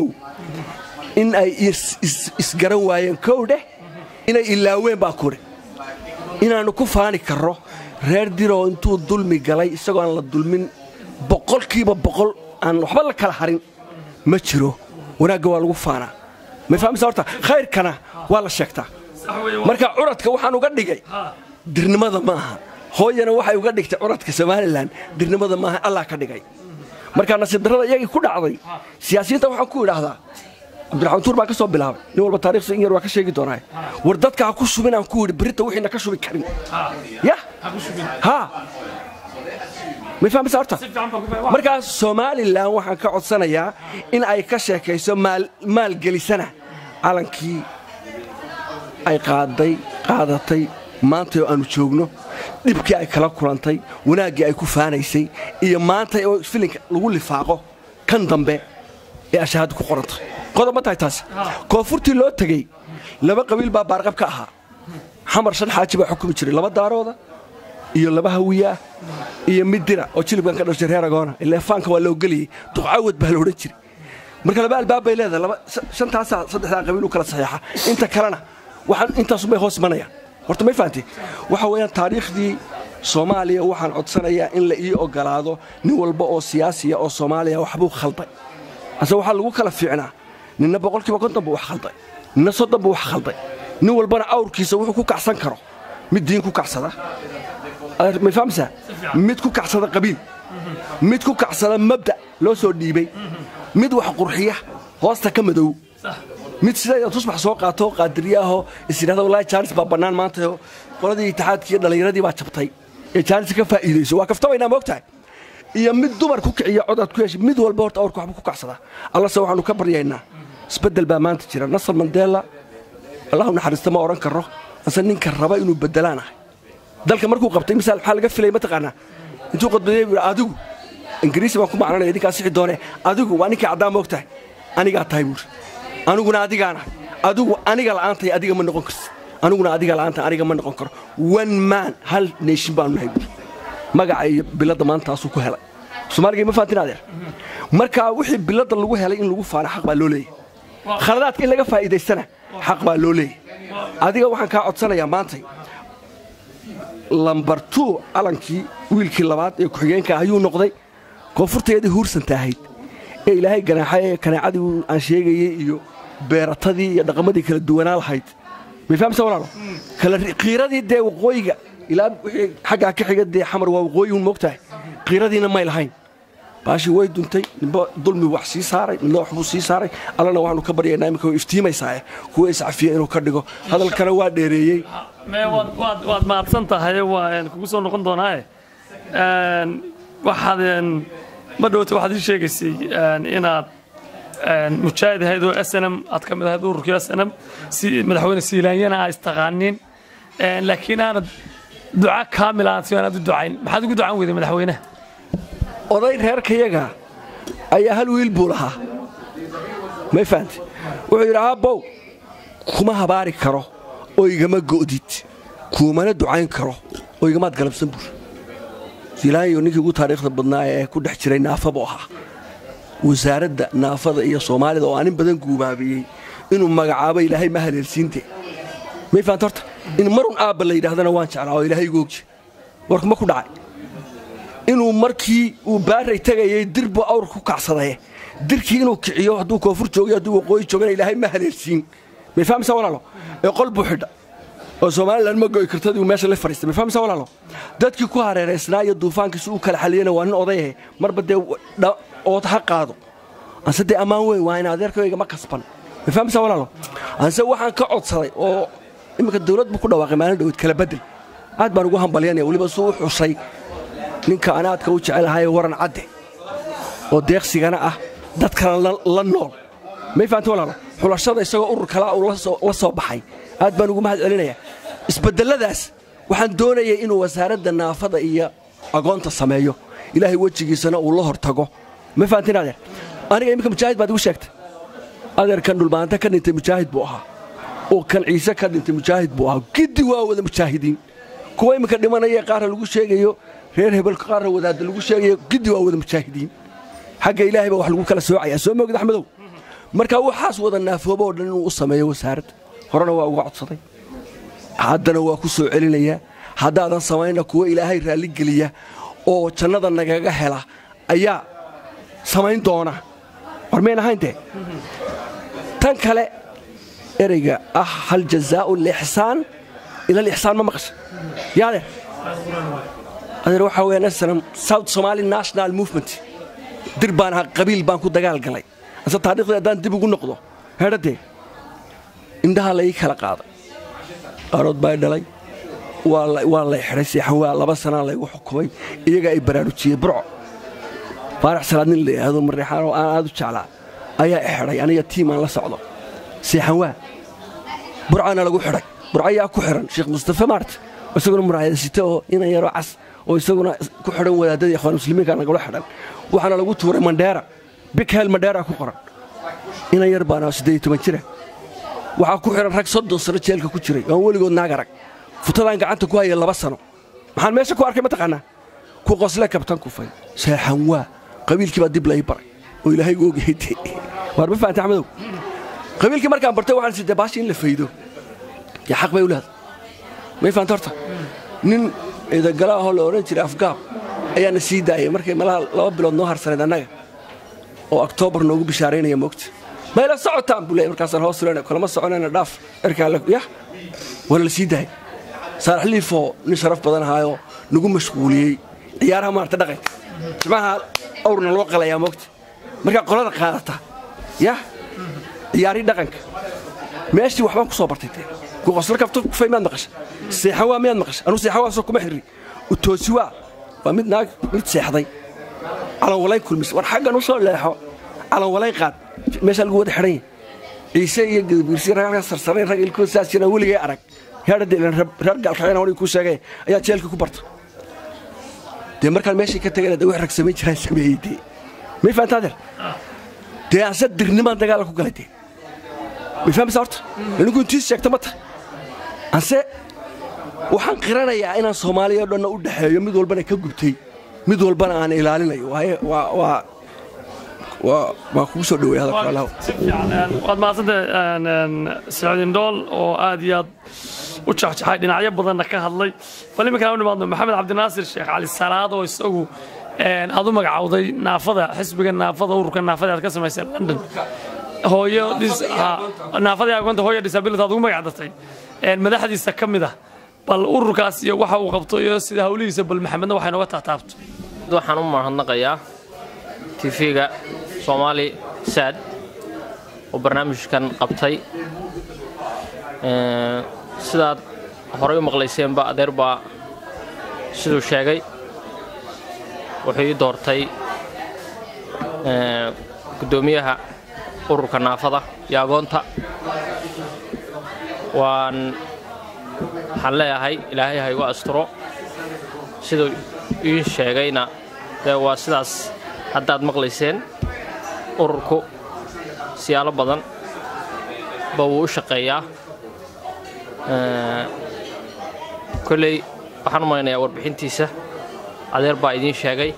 in ay isgaran waayeen kow dheh inay ilaaween baa kuri inaannu ku faani karro reer diroo intuu dulmi galay isagoo aan la dulmin boqolkiiba boqol aan waxba la kala harin ma jiro wanaagga waa lagu faanaa may fahmaysa horta khayrkana waa la sheegtaa marka curadka waxaan uga dhigay dirnimada ma aha hooyana waxay uga dhigtay curadka somalilan dirnimada maaha allah ka dhigay markaa nasiib darrada iyagii ku dhacday siyaasiyiinta waxaan ku idhaahdaa cabdiraxmaan tuur baan ka soo bilaabay nin walba taarikhsa in yar waa ka sheegi doonaa war dadka ha ku shubin aan ku yidhi berita wixiina ka shubi karin yah ha may fahmaysa horta markaas somalilan waxaan ka codsanayaa in ay ka sheekayso maalgelisana calankii ay qaaday qaadatay maanta oo aannu joogno dhibkii ay kala kulantay wanaaggii ay ku faanaysay iyo maanta oo filinka lagu lifaaqo kan dambe ee ashahaadda ku qorantay qodob ma tahay taasi koonfurtii loo tegey laba qabiil baa baarqab ka ahaa xamar shan xaaji baa xukumi jiray laba daarooda iyo laba hawiyaah iyo mid dira oo jilibkan ka dhashay reer agoona ilaa faanka waa loo geliyey duqcaawad baa la odhan jiray marka laba albaab bay leedahay shantaasaa saddexdaa qabiil u kala saxiixa inta kalena waxaan intaasubay hoos imanayaan horta may fahanti waxa weeyaan taariikhdii soomaaliya waxaan codsanayaa in la ii ogolaado nin walba oo siyaasiya oo soomaaliya waxbuu khalday ase waxaa lagu kala fiicnaa ninna boqolkiiba konton buu wax khalday ninna soddon buu wax khalday nin walbana awrkiisa wuxuu ku kacsan karo mid diin ku kacsada may fahamsaa mid ku kacsada qabiil mid ku kacsada mabda loo soo dhiibay mid wax qurxiya hoosta ka madow mid sida tusbax soo qaato qaadiriyaahoo isyidhahda wallaahi jaanis baa bannaan maanta qoladii itixaadkiiyo dhallinyaradii baa jabtay ee jaanis ka faa'iidayso waa kaftabaynaa moogtahay iyo mid dumar ku kiciya codaad ku heshay mid walba horta awrka waxba ku kacsadaa allase waxaannu ka baryaynaa isbeddel baa maanta jira nasar mandela allahu naxariista ma odhan karro ase ninka raba inuu beddelaan ahay dalka markuu qabtay misaal maxaa laga filay mataqaanaa intuu qodbadeey buu adigu ingiriisi baan ku macnanaya idinkaa sixi doone adigu waa ninkii caddaan moog tahay anigaa tahay buuri aniguna adigaana adigu aniga la'aantay adiga ma noqon karsi aniguna adiga la'aanta aniga ma noqon karo one man hal neeshin baanu nahay buuri magaca iyo biladda maantaasuu ku helay soomaaliga ma fahantin adeer marka wixii biladda lagu helay in lagu faana xaq baa loo leeyahy khaladaadka in laga faa'iidaystana xaq baa loo leeyahy adiga waxaan kaa codsanayaa maantay lambar two calankii wiilkii labaad ee ku-xigeenka ayuu noqday koonfurteedii huursanta ahayd ee ilaahay ganaaxay ee kanaacadii aan sheegayey iyo beeratadii iyo dhaqamadii kala duwanaa lahayd may fahamsa walaalo qiiradii dee waqooyiga ilaa wixii xaggaa ka xiga dee xamar waa waqooyi un moogtahay qiiradiina may lahayn baashii way duntay ninba dulmi wax sii saaray midna waxbuu sii saaray allana waxaanu ka baryaynaa iminka way iftiimaysaae kuwa iscafiya inuu ka dhigo hadalkana waa dheereeyey waad mahadsan tahay waa kugu soo noqon doonaae waxaad ma dhowta waxaad ii sheegaysay inaad mujaahid ahayd oo snm aad ka mid ahayd ururkii snm madaxweyne siilaanyana aa istaqaanin laakiin aanad duca kaamil aan si aanad u ducayn maxaad ugu ducan weyday madaxweynaha oday reerkayaga ayaa hal wiil buu lahaa may fahamte wuxuu yidhi aabbow kuma habaari karo oo igama go'did kuumana ducayn karo oo igamaad galabsan buur siilaanyo ninkii ugu taariikhda badnaa ee ku dhex jiray naafa buu ahaa wasaaradda naafada iyo soomaalida oo aanin badan guubaabiyey inuu magacaabo ilaahay ma haleelsiinte may fahamte horta in marun aabba la yidhaahdana waan jeclaa oo ilaahay googje warkuma ku dhacay inuu markii uu baaray tegayay dirbu awr ku kacsadaye dirkii inuu kiciyo hadduu koonfur joogay hadduu waqooyi joogana ilaahay ma haleelsiin may fahamsa walaalo ee qol buu xidha oo somalilan ma go'i kartadii uu meesha la fadhiistay may fahamsa walaalo dadkii ku hareeraysnaa iyo duufaankiisi uu kala xaliyana waa nin odayahe marba dee ood ha qaado anse dee ammaan weyn waa in adeerkayga ma kasban may fahamsa walaalo anse waxaan ka codsaday oo iminka dawlad buu ku dhawaaqay maalin dhawed kala bedel aad baan ugu hambalyanaya weliba suu u xusay ninka anaadka u jecelahaye waran cadde oo deeqsigana ah dadkana la nool may fahamta walaalo xulashada isagoo urur kalaa uu la soo baxay aad baan ugu mahad celinayaa isbeddelladaas waxaan doonayay inuu wasaaradda naafada iyo agoonta sameeyo ilaahay wejigiisana uu la hor tago ma fahamtin adeer aniga iminka mujaahid baad igu sheegtay adeerkan dhulbaanta ka dhintay mujaahid buu ahaa oo kan ciise ka dhintay mujaahid buu ahaa giddi waa wada mujaahidiin kuwa iminka dhimanaya qaarna lagu sheegayo reer hebelka qaarna wadaadda lagu sheegayo giddi waa wada mujaahidiin xagga ilaahay baa wax lagu kala soocayaa soo moogid axmedow marka waxaas wada naafoobo oo dhan inuu u sameeyo wasaaradda horena waa uga codsaday haddana waa ku soo celinayaa haddaadan samayna kuwa ilaahay raalligeliya oo jannada nagaga hela ayaa samayn doona war mayn ahayntee tan kale ereyga ah hal jazaa'u lixsaan ila alixsaan ma maqasha yaa adeer adeer waxaa weeyaan aslam south somali national movement dir baan ahaa qabiil baan ku dagaal galay ase taariikhdii haddaan dib ugu noqdo heedhadee indhaha la ii kala qaaday qaarood baa i dhalay waa lay xidhay seexawaa laba sanaa laygu xukumay iyagaa ay baraarujiyey burco faarax salaad nin la yidhaahdo mareexaan oo aan aad u jeclaa ayaa i xidhay aniga tiim aan la socdo seexanwaa burcaana lagu xidhay burcayaa ku xidhan sheekh mustafe maart isaguna muraayadasite oo inan yaroo cas oo isaguna ku xidhan wadaadadii ikhwaan muslimiinka nagula xidhan waxaana lagu tuuray mandheera bikhel mandheera ku qoran inan yar baana siddeed toban jira waxaa ku xidhan rag soddon sano jeelka ku jiray oan weligood naag arag futadaan gacanta ku haya laba sano maxaan meesha ku arkay mataqaanaa ku qosle kabtan kufay seexan waa qabiilkii baa dib lai baray oo ilaahay gu ogyahay de waar ma fahamta axmedow qabiilkii markaan bartay waxaan sidee baashi in la faydo yaa xaq bay u leedahay may fahamta horta nin ciidagala ahoo la odhan jiray afgaab ayaana sii daayay markay malaha laba bilood noo harsaneed annaga oo oktoobar noogu bishaaraynaya moogta mayla socotaan buu leey markaasaan hoos tulena kulama soconayna dhaaf erkaa yah waana la sii daayay saalax liifoo nin sharaf badan ahaayoo nagu mashquuliyey ciyaaraha maarata dhaqanka jimcaha awrna loo qalayaa moogta markaa qolada qaadata yah ciyaarii dhaqanka meeshii waxbaan ku soo bartay dee kuqosla kabto kufay miyaad maqasha seexawaa miyaad maqasha anuu seexawaasoo kuma xirri utoosiwaa waa mid naag mid seexday calanwalayn kulmis war xaggan u soo leexo calanwalayn qaad meeshaa lagu wada xidhan yahay ciise iyo gadabiirsi ragaalka sarsarayn rag ilkood saas jiraan weligay arag heerdhadeilan reer gaalkacayna waniga kuu sheegay ayaa jeelka ku barta dee markaan meeshii ka tagayna dee wax rag samayn jiraan sameeyey dee may fahantaa adeer dee anse dirnimaan dagaala ku galay dee may fahamasa horta ninku intiis sheegta ma tahay anse waxaan qiranayaa inaan soomaaliya o dhanna u dhexeeyo mid walbana ka gubtay mid walbana aan ilaalinayo waa waa kugu soo dhawey hadalka waad mahadsantay sacuudin dhool oo aad iyo aad u jaxjaxay dhinacyo badanna ka hadlay bal iminkaan u nimaadno maxamed cabdinaasir sheekh cali salaad oo isagu aad u magacawday naafada xisbiga naafada ururka naafada aad ka samaysay london hooyo naafadii agoonta hooyo disability aad ugu magac dartay madaxdiisa ka mid ah bal ururkaas iyo waxa uu qabto iyo sida hawlihiisa bal maxamedna waxay nooga taataabto waxaan u mahadnaqayaa tv-ga soomaali saad oo barnaamijkan qabtay sidaad horay u maqlayseenba adeer baa siduu sheegay wuxuu ii doortay guddoomiyaha ururka naafada iyo agoonta waan waxaan leeyahay ilaahay ha igu asturo siduu ii sheegayna dee waa sidaas haddaad maqlayseen ururku siyaalo badan ba wuu u shaqeeyaa kolley waxaan u malaynayaa warbixintiisa adeer baa idiin sheegay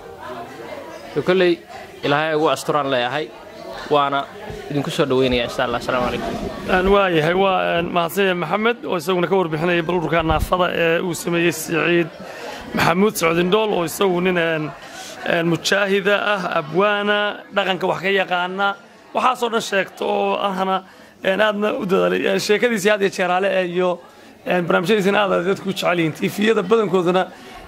kolley ilaahay ugu asturaan leeyahay waana idinku soo dhaweynaya insha allah asalaamu calaykum waayahay waa mahadsanya maxamed oo isaguna ka warbixinaya bal ururka naafada ee uu sameeyey siciid maxamuud socdindhool oo isagu nin mujaahida ah abwaana dhaqanka wax ka yaqaana waxaasoo dhan sheegta oo ahna aadna u dadaalay sheekadiisii had iyo jeeraale iyo barnaamijyadiisina aad dadku jecel yihiin tifiyada badankooduna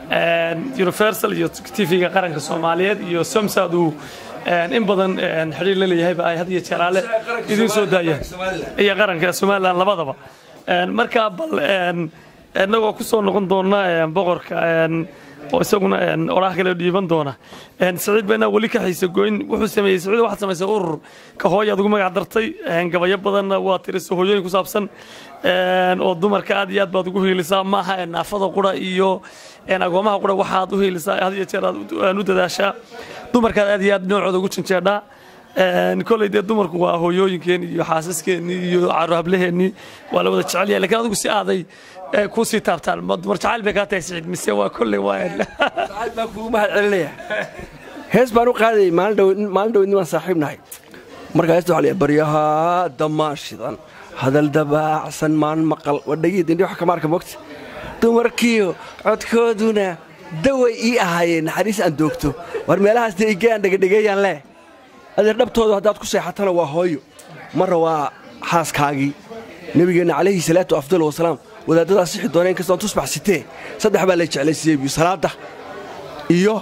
universal iyo tv-ga qaranka soomaaliyeed iyo somsad uu in badan xidhiir la leeyahayba ay had iyo jeeraale idiin soo daayaan iyo qaranka somalilan labadaba marka bal innagoo ku soo noqon doona boqorka oo isaguna oraah kale dhiiban doona saciid beenaa weli ka xiisa goyn wuxuu sameeyey saciid waxaad samaysay urur ka hooyaad ugu magac dartay gabayo badanna waa tirisa hooyooyin ku saabsan oo dumarka aad iyo aad baad ugu hiilisaa maaha naafada qura iyo agoomaha qura waxaad u hiilisaa had iyo jeer aad u dadaashaa dumarkaad aad iyo aad noocooda ugu janjeedhaa koley dee dumarku waa hooyooyinkeen iyo xaasaskeenii iyo caruhablaheenii waa la wada jecel yahay lakiin adigu si aaday ku sii taabtaan dumar jacayl bay kaa tahay siciid mise waa kolley waa jacayl baan kugu mahad celinaya hees baan u qaadayay maalin dhow nimaan saaxiib nahay markaa heesta waxaa la baryaha damaashidan hadal dabaacsan maan maqal wadhagiid indhi wax kama arka mogta dumarkiyo codkooduna daway ii ahaayeen naxariis aan doogto war meelahaas dee igeyaan dhegadhegeeyaan leh adeer dhabtooda haddaad ku seexatana waa hooyo marra waa xaaskaagii nebigeenna calayhi salaatu afdal wasalaam wadaaddadaa sixi doona in kastoon tusbax sitee saddex baa lay jeclaysiiyey biyu salaadda iyo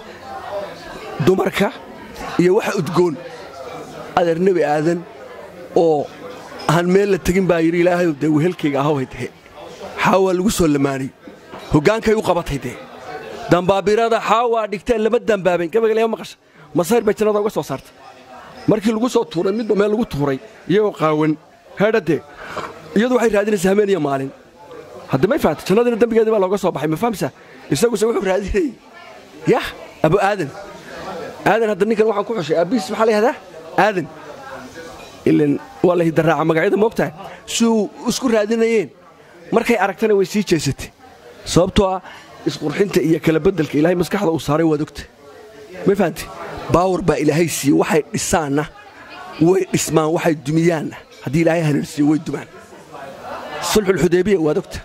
dumarka iyo waxa udgoon adeer nebi aadan oo aan meel la tegin baa yidhi ilaahayu dee wehelkayga ahowhay dehe xaawaa lagu soo lamaanay hoggaankay u qabatay dee dambaabirada xaawaa dhigteen lama dambaabeen gabagalema maqasha masayr bay jannada uga soo saartay markii lagu soo tuuray midba meel lagu tuuray iyagoo qaawan heedhadee iyadu waxay raadinaysaa habeen iyo maalin hadda may fahamta jannadiina dembigeedii baa looga soo baxay ma fahamsaa isaguse wuxuu raadinayey yah abu aadan aadan hadda ninkan waxaan ku xushay aabbihiis maxaa la yihahdaa aadan ilan waa la hidaraaca magacyada moogtahay siuu isku raadinayeen markay aragtana way sii jeesatay sababtoo ah isqurxinta iyo kala beddelka ilaahay maskaxda uu saaray waad ogta may fahamti baawar baa ilaahay siiye waxay dhisaanna way dhismaan waxay dumiyaanna haddii ilaahay haneersiiyo way dumaan sulxulxudaybiya waad ogta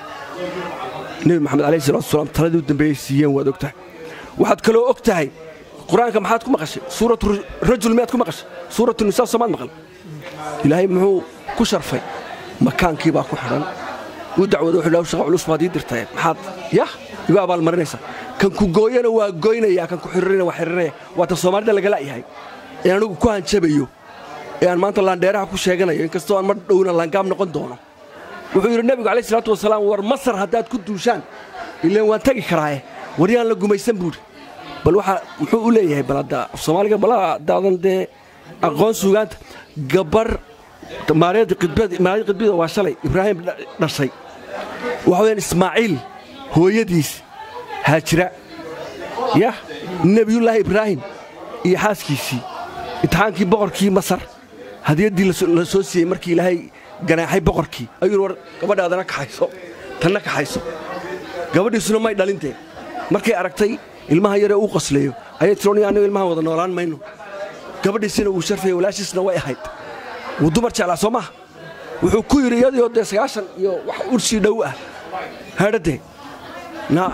nebi maxamed alayhi salatu wasalaam taladii u dambeeyey siiyeen waad ogtahay waxaad kaloo og tahay qur-aanka maxaad ku maqashay suuratu rajul miyaad ku maqashay suuratu nisaa soomaad maqal ilaahay muxuu ku sharfay makaankii baa ku xidhan uu dacwada wuxuu dhaw shaqa culus baad ii dirtay maxaad yah igu abaalmarinaysaa kan ku gooyana waa goynaya kan ku xiriirina waa xiriirinaya waa tan soomaalida laga la'yahay ee anigu ku hanjabayo ee aan maanta laandheeraha ku sheeganayo inkastoo aan mar dhowna laangaab noqon doono wuxuu yidhi nebigu calayh salaatu wasalaam war masar haddaad ku duushaan ilaan waan tegi karaaye war yaan la gumaysan buudhi bal waxaa muxuu u leeyahay bal hadda soomaaliga bal haddaadan dee aqoon suugaanta gabar maariyadda qidbida waa shalay ibraahim dhashay waxa weyaan ismaaciil hooyadiis haajira yah nebiyullaahi ibraahim iyo xaaskiisii imtixaankii boqorkii masar hadiyaddii la soo siiyey markii ilaahay ganaaxay boqorkii ayuu war gabadhaadana kaxayso tanna kaxayso gabadhiisuna may dhalintee markay aragtay ilmaha yaree uu qasleeyo ayay tirooni annagu ilmahan wada noolaan mayno gabadhiisina wuu sharfaya walaashiisna way ahayd wuu dumar jeclaa soo maaha wuxuu ku yidhi iyadioo dee sagaashan iyo wax urshii dhow ah hadhade na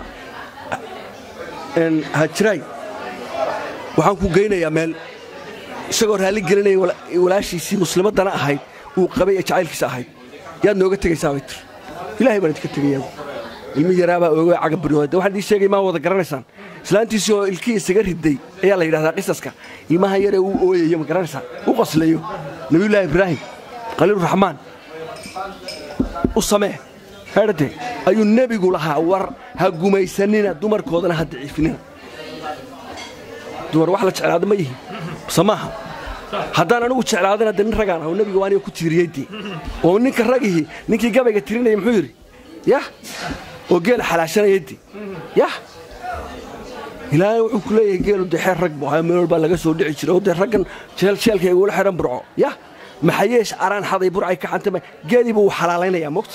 hajiraay waxaan ku geynayaa meel isagoo raalli gelinaya walaashiisii muslimaddana ahayd uu qabay ee jacaylkiisa ahayd yaad nooga tegaysaa bay tiri ilaahay baan idinka tegayaa ilmi yaraabaa ooga cagabaryoode waxaan idii sheegay maa wada garanaysaan islaantiisii oo ilkii isaga riday ayaa la yidhahdaa qisaska ilmaha yaree uu ooyayo ma garanaysaan u qoslayo nabiyullaahi ibraahim khaliiluraxmaan u samee hadhade ayuu nebigu lahaa war ha gumaysanina dumarkoodana ha daciifinina dumar wax la jeclaada ma yihin base maaha haddaan anigu jeclaadana de nin ragaan aho nebiga waaniga ku tiiriyey dee oo ninka ragihii ninkii gabayga tirinaya muxuu yidhi yah oo geela xalaashanaya de yah ilaahay wuxuu ku leeyahay geelu dee xeer rag bu ahaa meel walbaa laga soo dhici jiray oo dee raggan jeeljeelka igula xidhan burco yah maxayeesh araan xaday burcay ka xantama geeliiba wuu xalaalaynayaa mogta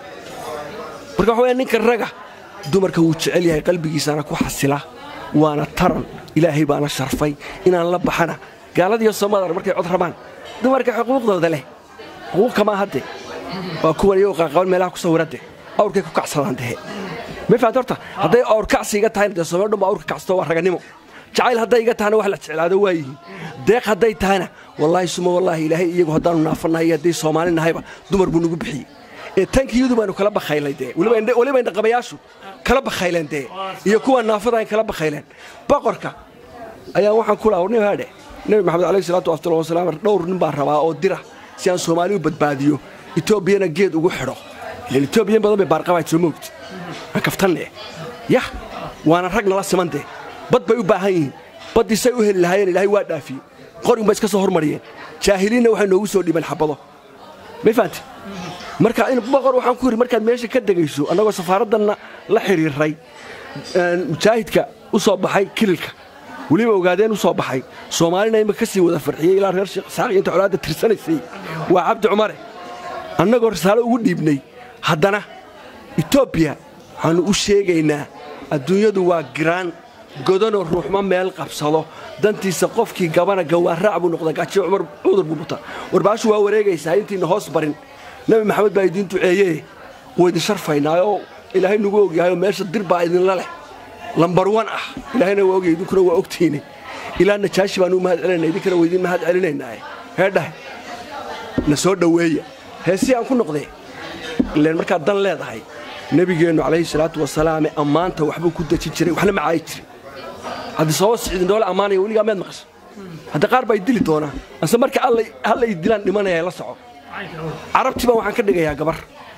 marka waxa waya ninka raga dumarka wuu jecel yahay qalbigiisana ku xasila waana taran ilaahay baana sharfay inaan la baxana gaaladiiyo soomaalidar markay cod rabaan dumarka xuquuqdooda leh xuquuq kamaa hadde waa kuwan iyagoo qaaqaban meelaha ku sawirade awrkay ku kacsadaan dehe ma fahamta horta hadday awr kacsi iga tahayna dee soomali dhan ba awrka kacsato waa raganimo jacayl hadday iga tahana wax la jeclaado waa yihiin deeq hadday tahana wallaahi suma wallaahi ilaahay iyagu haddaanu naafannahay iyo haddii soomaali nahayba dumar buu nagu bixiyey ee tankiyadu baanu kala bakhaylay dee weliba indhaqabayaashu kala bakhayleen dee iyo kuwa naafada ay kala bakhayleen boqorka ayaa waxaan ku laha warnim haadhe nebi maxamed alayhi salaatu afdal wasalaam dhowr nin baan rabaa oo dira si aan soomaali u badbaadiyo etoobiyana geed ugu xidho ilan etoobiyan badan bay baarqabaad soo moogti aan kaftanne yah waana rag nala siman dee bad bay u baahan yihiin baddii say u heli lahaayeen ilaahay waa dhaafiyey qorin bay iska soo hormariyeen jaahiliinna waxay noogu soo dhiibeen xabado may fahanti marka in boqor waxaan ku yidhi markaad meesha ka degayso annagoo safaaraddanna la xidhiirray mujaahidka u soo baxay kililka weliba ogaadeen u soo baxay soomaalina ima ka sii wada farxiyey ilaa reer sheekh isaaq inta colaadda tirsanaysay waa cabdi cumare annagoo risaalo ugu dhiibnay haddana etoobiya waxaannu u sheegaynaa adduunyadu waa giraan godanoo ruuxma meel qabsado dantiisa qofkii gabana gawaaraac buu noqda gaajiyo cumar cudur buu buta warbaashu waa wareegaysaa intiina hoos barin nebi maxamed baa idiin duceeyee wuu idin sharfaynaayoo ilaahay nagu ogyahayoo meesha dir baa idinla leh lambar wan ah ilaahayna waa ogyahay idinkuna waa ogtihiine ilaa najaashi baanu u mahad celinayna idinkana waa idiin mahad celinaynaaye heedhahe na soo dhoweeya heesii aan ku noqdee ileen markaad dan leedahay nebigeennu calayhi salaatu wasalaame ammaanta waxbuu ku dejin jiray waxna macaayi jiray haddii sababa siciidindhoole ammaanaya weligaa meed maqasha hadda qaar baa idili doonaa ase marka halla i dilaan dhimanaya la soco carabtii baan waxaan ka dhigayaa gabar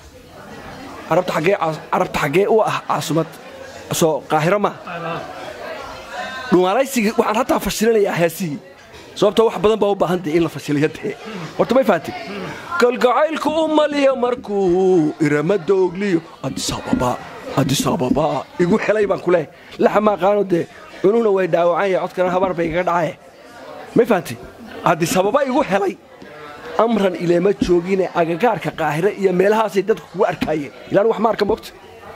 carabta xaggee u ah caasumad soo qaahiro maa dhumaalaysigii waxaan hataa fashilinayaa heesihii sababta wax badan baa u baahan dee in la fashiliyo dee horta may fahanti kalgacaylku u maliya markuu iramada ogliyo adisababa adisababa igu helay baan ku leehay laxa maaqaano dee cununa way dhaawacan yahay codkana habaar bay igaga dhacaye may fahanti adisababa igu helay amran ileema joogine agagaarka qaahire iyo meelahaasay dadku kugu arkaayeen ilaan wax ma arka mogta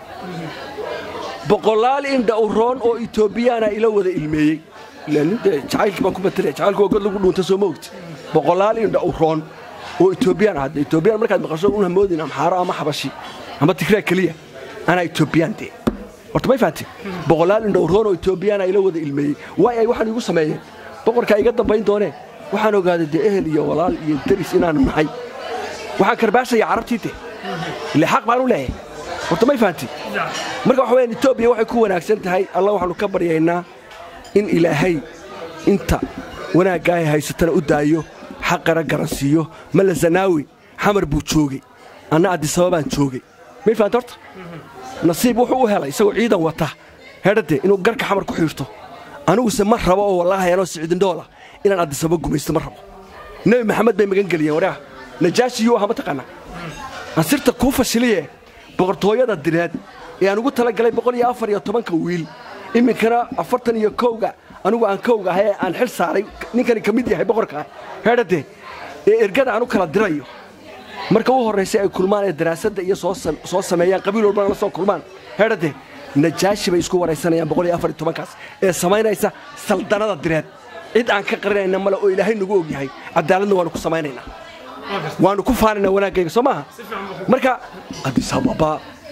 boqolaal indha u roon oo etoobiyaana ila wada ilmeeyey jacaylkii baan ku matalaya jacaylku waa god lagu dhuunta soo moogti boqolaal indha u roon oo etoobiyaan hadda etoobiyaan markaad maqasho una moodin amxaaro ama xabashi ama tigraa keliya anaa etoobiyaan dee horta may fahanti boqolaal indha u roon oo etoobiyaana ila wada ilmeeyey waay ay waxaan igu sameeyeen boqorkaa iga dambayn doonee waxaan ogaaday dee ehel iyo walaal iyo deris inaanu nahay waxaan karbaashaya carabtii de ile xaq baan u leeyahay horta may fahanti marka waxa weyaan etoobiya waxay ku wanaagsan tahay allah waxaanu ka baryaynaa in ilaahay inta wanaaggaay haysatana u daayo xaqana garansiiyo malla zanaawi xamar buu joogey anna addisababaan joogey may fahanti horta nasiib wuxuu u helay isagoo ciidan wata hedhade inuu garka xamar ku xiirto aniguse ma rabo oo wallaahi anoo siciidindhoola inaan addisababa gumaysto ma rabo nebi maxamed bay magan geliyeen waraah najaashiyuu aha mataqaanaa ansirta kuu fashiliye boqortooyada direed ee aan ugu talagalay boqol iyo afar iyo tobanka wiil iminkana afartan iyo kowga anigu aan kowga ahay aan xil saaray ninkani ka mid yahay boqorkaa heedhade ee ergada aan u kala dirayo marka u horraysay ay kulmaan ee daraasadda iyo soo sameeyaan qabiil walbana la soo kulmaan heedhade najaashi bay isku waraysanayaan boqol iyo afar iyo tobankaas ee samaynaysa saldanada direed cid aan ka qarinayna male oo ilaahay nagu og yahay cadaaladna waanu ku samaynaynaa waannu ku faanaynaa wanaaggayga soo maaha marka adisababa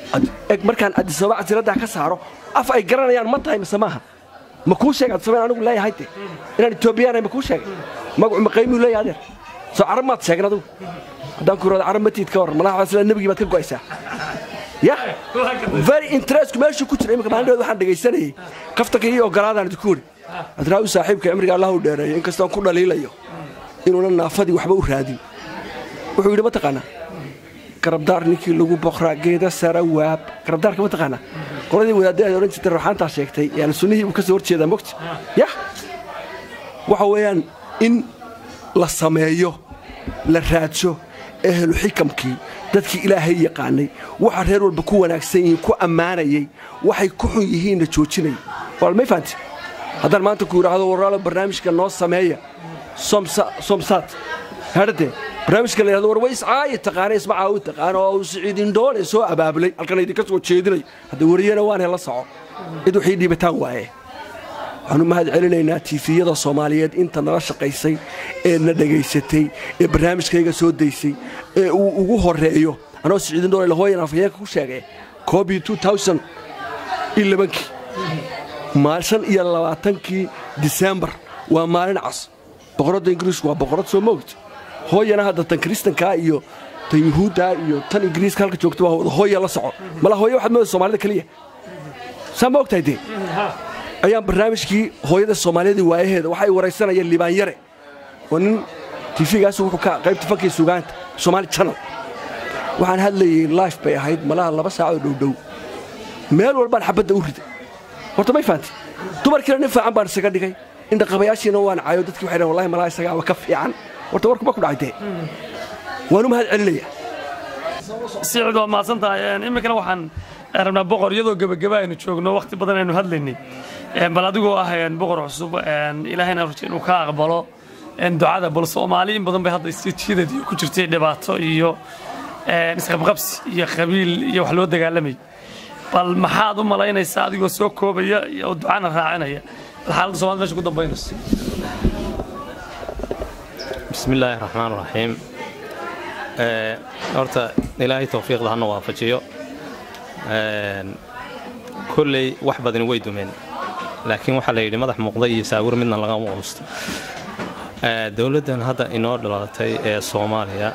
eg markaan adisababa casiraddaa ka saaro af ay garanayaan ma tahay mise maaha ma kuu sheeg adisababa in anigu leeyahay de inaan etoobiyaanay ma kuu sheegay magacu maqaymuu leeyahay adeer soo carab maad sheegin adigu haddaan ku irahdo carab matiid ka warran malaha sila nebigii baad ka go'aysaa ya very interestku meeshuu ku jira imika maalin waxaan dhegaysanayay kaftanka ii ogolaadaan idinku weri adraawi saaxiibka cimriga allah u dheereeyo inkastoon ku dhaliilayo inuuna naafadii waxba u raadin wuxuu yidhi mataqaanaa garabdaar ninkii lagu boqraa geeda sara waab garabdaarka mataqaanaa qoladii wadaadda ay odhan jirtay ruuxaantaa sheegtay yani sunnihii uu ka soo horjeedaa mogta yah waxa weeyaan in la sameeyo la raadsho ehlu xikamkii dadkii ilaahay yaqaanay waxa reer walba ku wanaagsan yihiin ku ammaanayay waxay ku xun yihiinna joojinaya waalmay fahanti haddaan maanta ku yidhaahdo waraalo barnaamijka noo sameeya somsaat hadhadee barnaamijka la yidhahdo war way iscaayi taqaana ismacaawi taqaana oo siciidindhoole soo abaabulay halkan idinka soo jeedinayo hadda wariyana waan hela soco cid waxii dhiibataan waaye waxaan u mahad celinaynaa tiifiyada soomaaliyeed inta nala shaqaysay ee na dhegaysatay ee barnaamijkayga soo daysay ee uu ugu horeeyo anoo siciidindhoole lahooyan afhayeenka ku sheegay koobii kii shan iyo labaatankii disembar waa maalin cas boqoradda ingiriisku waa boqorad soo moogta hooyana hadda tan kiristankaa iyo tan yuhuuddaa iyo tan ingiriiska halka joogta waa wada hooya la soco mala hooya waxaad mooda soomaalida keliya saa ma ogtahay dee ayaan barnaamijkii hooyada soomaaliyada waayaheeda waxay waraysanayeen libaanyare oo nin tiifigaas wuxuu ka qaybta fankii sugaanta somaali channel waxaan hadlayay life bay ahayd malaha laba saacoo dhowdhow meel walbaan xabadda u riday horta may fahanti dumarkiina nin fiican baan isaga dhigay indhaqabayaashiina waan cayo dadkii waxay dhahan wallahi malaha isagaaba ka fiican horta warkuma ku dhacay dee waan u mahad celinayaa sicid waa mahadsan tahay iminkana waxaan rabnaa boqor iyadoo gebageba aynu joogno wakhti badan aynu hadlaynay bal adigoo ah boqor cusub ilaahayna rajay inuu ka aqbalo ducada bal soomaali in badan bay hadda isjiidad iyo ku jirtay dhibaato iyo isqabqabsi iyo qabiil iyo wax loo dagaalamay bal maxaad u malaynaysaa adigoo soo koobaya oo ducana raacinaya bal xaaladda somalida mesha ku dambaynayso bismi illaahi raxmaan raxiim horta ilaahay towfiiqda hana waafajiyo kolley wax badani way dumeen laakiin waxaa la yidhi madax muuqda iyo saawir midna lagama quusto dowladdan hadda inoo dhalatay ee soomaaliya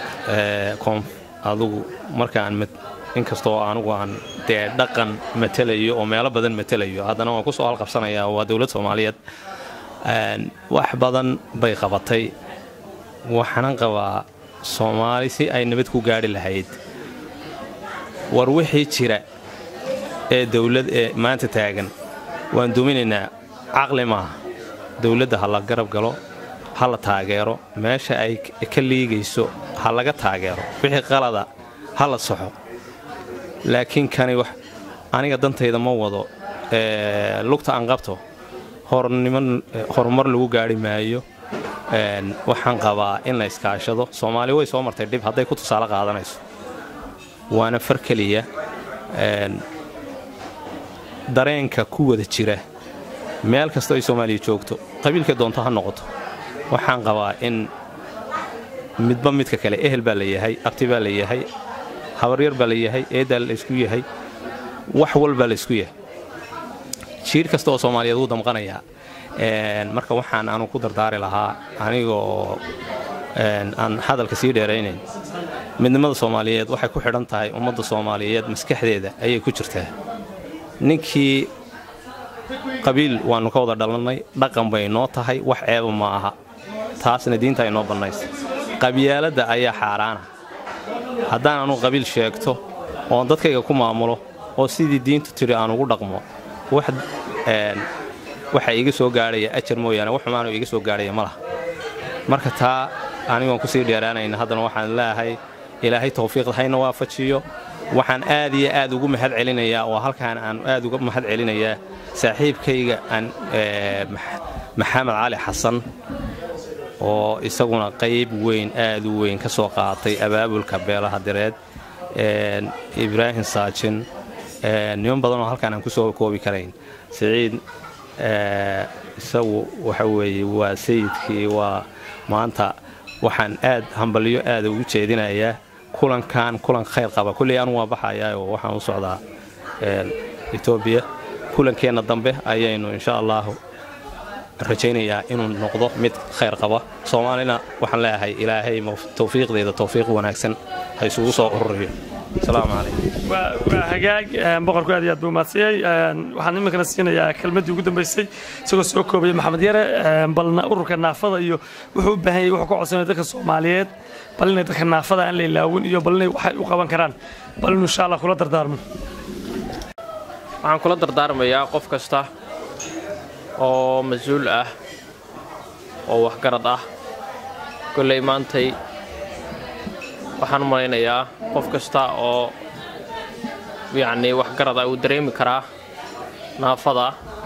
adugu markaan inkastoo anugu aan dee dhaqan matelayo oo meelo badan matelayo haddana waan ku soo halqabsanayaa waa dowlad soomaaliyeed wax badan bay qabatay waxaanan qabaa soomaali si ay nabad ku gaadhi lahayd war wixii jira ee dowlad ee maanta taagan waan duminaynaa caqli maaha dowladda ha la garab galo ha la taageero meesha ay ka liigayso ha laga taageero wixii qalada ha la soxo laakiin kani wax aniga dantayda ma wado lugta aan qabto horumar lagu gaadhi maayo waxaan qabaa in la iskaashado soomaali way soo martay dhib hadday ku tusaale qaadanayso waana far keliya dareenka ku wada jira meel kastoo ay soomaaliya joogto qabiilka doonto ha noqoto waxaan qabaa in midba midka kale ehel baa la yahay abti baa la yahay habaryar baa la yahay eedaa laysku yahay wax walbaa laysku yahay jiir kasta oo soomaaliyeed wuu damqanayaa marka waxaan anu ku dardaari lahaa anigoo aan hadalka sii dheeraynayn midnimada soomaaliyeed waxay ku xidhan tahay ummadda soomaaliyeed maskaxdeeda ayay ku jirtaa ninkii qabiil waannu ka wada dhalannay dhaqan bay noo tahay wax ceeba ma aha taasna diinta ay noo bannaysa qabyaaladda ayaa xaaraana haddaan anugu qabiil sheegto oon dadkayga ku maamulo oo sidii diintu tidhi aan ugu dhaqmo waxa iga soo gaadhaya ajar mooyaane wax xumaanoo iga soo gaadhaya ma laha marka taa anigoon kusii dheeraanayna haddana waxaan leeahay ilaahay tawfiiqda hayna waafajiyo waxaan aad iyo aad ugu mahad celinayaa oo halkaan aan aad uga mahad celinayaa saaxiibkayga aan maxamed cali xasan oo isaguna qayb weyn aad u weyn ka soo qaatay abaabulka beelaha direed ibraahim saajin niman badan oo halkaan aan ku soo koobi karayn siciid isagu waxa weeye waa sayidkii waa maanta waxaan aad hambalyo aada ugu jeedinayaa kulankan kulan khayr qaba kulley anu waa baxayaa oo waxaan u socdaa etoobiya kulankeenna dambe ayaynu insha allahu rajaynayaa inuu noqdo mid khayr qaba soomaalina waxaan leeyahay ilaahay tawfiiqdeeda tawfiiq wanaagsan ha isugu soo ururiyo asalaamu calaykum waa hagaag boqorku aad iyo aad buu mahadsiiyey waxaan iminkana siinayaa kelmaddii ugu dambaysay isagoo soo koobaya maxamed yare balna ururka naafada iyo wuxuu u baahan yahay wuxuu ka codsanaya dadka soomaaliyeed bal inay dadka naafada aan la ilaawin iyo bal inay waxay u qaban karaan bal inuu insha allah kula dardaarmo waxaan kula dardaarmayaa qof kasta oo mas-uul ah oo waxgarad ah kolley maantay waxaan u malaynayaa qof kasta oo yacnii waxgarad ah uu dareemi karaa naafada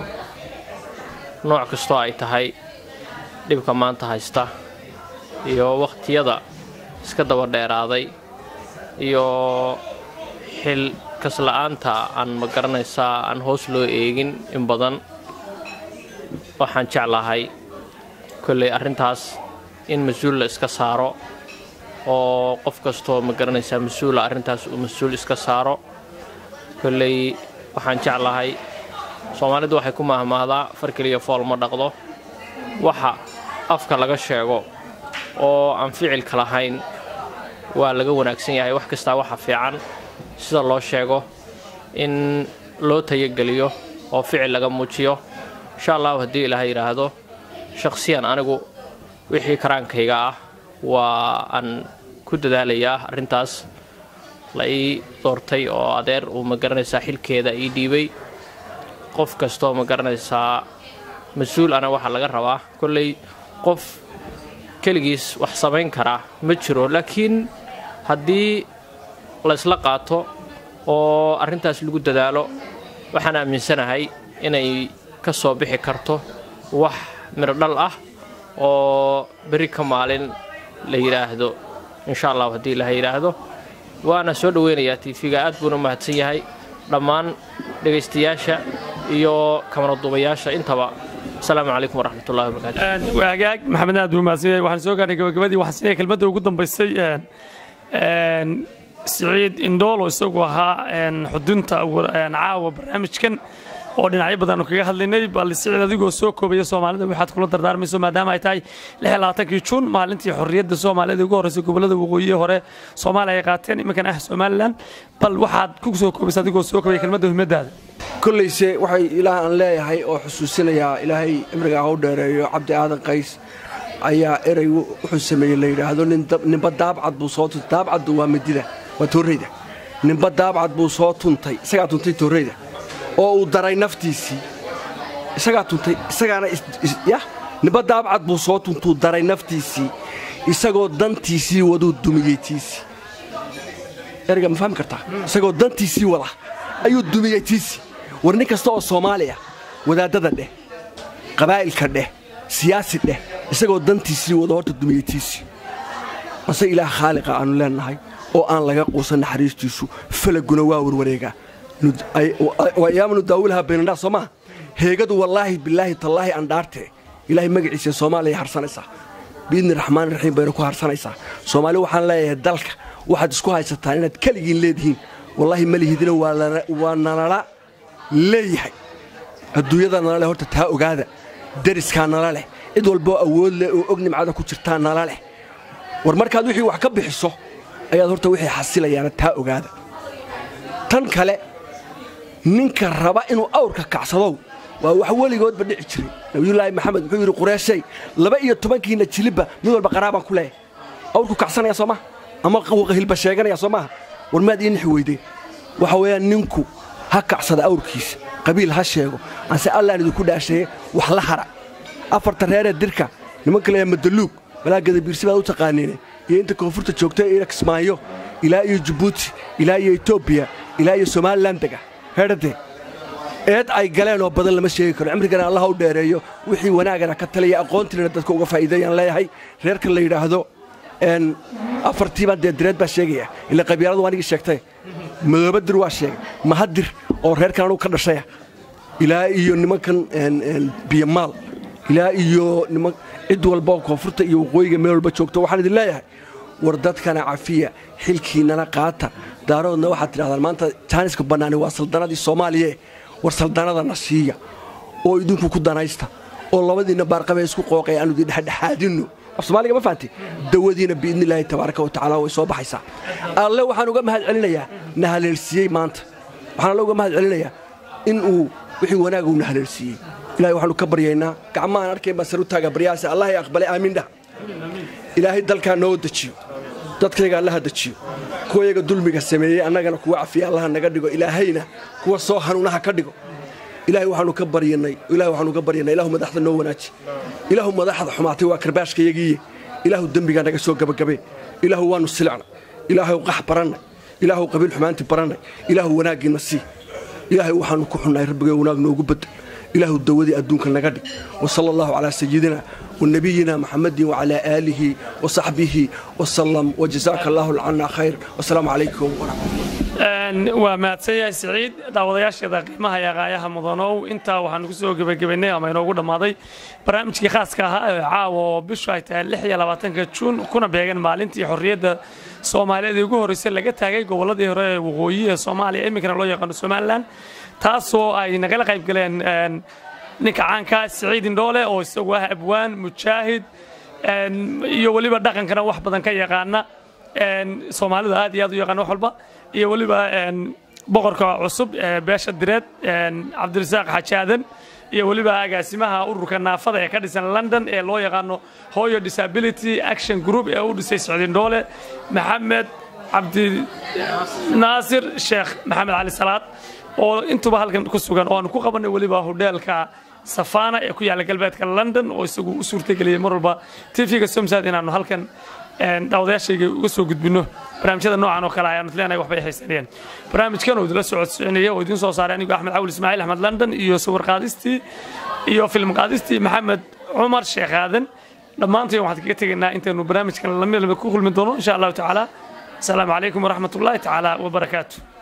nooc kastoo ay tahay dhibka maanta haysta iyo wakhtiyada iska daba dheeraaday iyo xil kasla'aanta aan ma garanaysaa aan hoos loo eegin in badan waxaan jeclahay kolley arrintaas in mas-uul la iska saaro oo qof kastoo ma garanaysaa mas-uula arrintaas uu mas-uul iska saaro kolley waxaan jeclahay soomaalidu waxay ku mahmaahdaa far keliya fool ma dhaqdo waxa afka laga sheego oo aan ficilka lahayn waa laga wanaagsan yahay wax kastaa waxa fiican sida loo sheego in loo tayageliyo oo ficil laga muujiyo insha allahu haddii ilaaha yidhaahdo shakhsiyan anigu wixii karaankayga ah waa aan ku dadaalayaa arrintaas la ii doortay oo adeer uu ma garanaysaa xilkeeda ii dhiibay qof kastoo ma garanaysaa mas-uul ana waxaa laga rabaa kolley qof keligiis wax samayn karaa ma jiro laakiin haddii la ysla qaato oo arrintaas lagu dadaalo waxaan aaminsanahay inay ka soo bixi karto wax midho dhal ah oo beri ka maalin la yidhaahdo insha allahu haddii ilaha yidhaahdo waana soo dhoweynayaa tiifiga aad buuna mahadsan yahay dhammaan dhegaystayaasha iyo kamaraduubayaasha intaba asalaamu calaykum waraxmatullahi wabarakaatu waa hagaag maxamed aad buu mahadsan yahay waxaan soo gaarnay gabagabadii waxaan siinaya kelmadda ugu dambaysay siciid indhoolo isagu ahaa xudunta caawa barnaamijkan oo dhinacyo badan kaga hadlaynay bal siciid adigoo soo koobaya soomaalida waxaad kula dardaarmayso maadaama ay tahay kii juun maalintii xorriyadda soomaalida ugu horreysay gobollada waqooyiye hore soomaaliya ay qaateen iminkan ah somalilan bal waxaad ku soo koobaysa adigoo soo koobaya kelmadda muhiimadaada kollayse waxay ilaah aan leeyahay oo xusuusinayaa ilaahay cimrigaa hau dheereeyo cabdi aadan qays ayaa erey wuxuu sameeyey la yidhaahdo ninba daabcad buu soo tuntay daabcaddu waa midida waa toorreyda ninba daabcad buu soo tuntay isagaa tuntay toorreyda oo uu daray naftiisii isagaa tuntay isagaana yah ninba daabcad buu soo tuntuu daray naftiisii isagoo dantiisii waduu dumiyey tiisii ereyga ma fahmi kartaa isagoo dantiisii wada ayuu dumiyey tiisii war nin kasta oo soomaaliya wadaaddada dheh qabaa'ilka dheh siyaasi dheh isagoo dantiisii wada horta dumiyey tiisii mase ilaah khaaliqa aannu leennahay oo aan laga quusan naxariistiisu falaguna waa warwareegaa ayaamu daawilha baynandhaa soo maa heegadu wallaahi bilaahi tallaahi andhaartee ilaahay magaciisa soomaaliya harsanaysaa biidni raxmaani raxiim bayna ku harsanaysaa soomaali waxaan leeyahay dalka waxaad isku haysataan inaad keligiin leedihiin wallaahi ma lihidina waa nalala leeyahay adduunyada nala leh horta taa ogaada deriskaa nala leh cid walboo awood leh oo og nimcada ku jirtaa nala leh war markaad wixii wax ka bixiso ayaad horta wixii xasilayaana taa ogaada tan kale ninka raba inuu awrka kacsadow waa wax weligoodba dhici jiray nabiyullaahi maxamed wuxuu yidhi qureeshay laba iyo tobankiinna jilibba mid walba qaraabaan ku leeyahay awrku kacsanaya soo maha ama hilba sheeganaya soo maaha war maad ii nixi weydeen waxa weeyaan ninku ha kacsada awrkiisa qabiil ha sheego anse allaan idinku dhaasheeye wax la hara afarta reeree dirka nimanka leeyahay madaluug malaagada biirsi baad u taqaaniine iyo inta koonfurta joogta ee kismaayo ilaa iyo jabuuti ilaa iyo etoobiya ilaa iyo somalilan dega heedhadee eed ay galeen oo badan lama sheegi karo cimrigana allaha u dheereeyo wixii wanaagana ka talaya aqoontiina dadka uga faa'iideeyaan leeyahay reerka la yidhaahdo afartiibaa dee direed baa sheegaya ila qabiiladu anigii sheegtay madoobadir waa sheegay mahadir oo reerkan anugu ka dhashaya ilaa iyo nimankan biyamaal ilaa iyo niman cid walba oo koonfurta iyo waqooyiga meel walba joogto waxaan idin leeyahay war dadkana cafiya xilkiinana qaata daaroodna waxaad tidhahdaan maanta jaaniska bannaani waa saldanadii soomaaliyae war saldanadana siiya oo idinku ku danaysta oo labadiinna baarqabee isku qooqay aanu idin dhexdhexaadinno af soomaaliga ma fahanti dawadiina biidnillaahi tabaaraka wa tacaala way soo baxaysaa alle waxaan uga mahad celinayaa na haleelsiiyey maanta waxaan alle uga mahad celinayaa in uu wixii wanaag uu na haleelsiiyey ilahay waxaanu ka baryaynaa gacmahaan arkayn baa saru taaga baryahaas allahay aqbalay aamiin dhah ilaahay dalkaa noo dejiyo dadkayga allaha dejiyo kuwayaga dulmiga sameeyey annagana kuwa cafiya allaha naga dhigo ilaahayna kuwa soo hanuunaha ka dhigo ilahay waxaanu ka baryanay ilahay waxaanu ka baryanay ilaahu madaxda noo wanaaji ilaahu madaxda xumaatay waa karbaashkayagiiye ilaahu dembigaa naga soo gabagabee ilaahu waanu silicnay ilaahu qax barannay ilaahu qabiil xumaantii barannay ilaahu wanaaggiina sii ilaahay waxaanu ku xunnahay rabbigay wanaag noogu bedel ilaahu dawadii adduunka naga dhig wasala allahu calaa sayidina ونبينا محمد وعلى آله وصحبه وسلم وجزاك الله عنا خير والسلام عليكم ورحمة الله waa mahadsan yahay siciid daawadayaasheeda qiimaha iyo qaayaha mudanow intaa waxaan ku soo gebagabaynay ama inoogu dhammaaday barnaamijkii khaaska ahaa ee caawa oo bishu ay tahay lix iyo labaatanka juun kuna beegan maalintii xorriyadda soomaaliyeed ee ugu horreysay laga taagay gobolladii hore ee waqooyi ee soomaaliya iminkana loo yaqaano somalilan taasoo ay nagala qayb galeen ninka caanka siciid indhoole oo isagu ah abwaan mujaahid iyo weliba dhaqankana wax badan ka yaqaana soomaalidu aad iyo aad u yaqaan wax walba iyo weliba boqorka cusub beesha direed cabdirasaaq xajaadan iyo weliba agaasimaha ururka naafada ee ka dhisan london ee loo yaqaano hoyo disability action group ee u dhisay siciid indhoole maxamed cabdinaasir sheekh maxamed cali salaad oo intuba halkan ku sugan oo aanu ku qabanay weliba hodheelka safana ee ku yaalla galbeedka london oo isagu u suurtageliyey mar walba tv-ga somsad inaanu halkan daawadayaashayga uga soo gudbino barnaamijyada noocan oo kale ayaanu leenahay waxbay haysanayeen barnaamijkan oo idinla socodsocinaya oo idiin soo saaray anigoo axmed cawil ismaaciil axmed london iyo sawir qaadistii iyo film qaadistii maxamed cumar sheekh aadan dhammaantiin waxaan kaga tegaynaa intaynu barnaamijkan lamid ku kulmi doono insha allahu tacaala asalaamu calaykum waraxmat ullahi tacaala wabarakaatu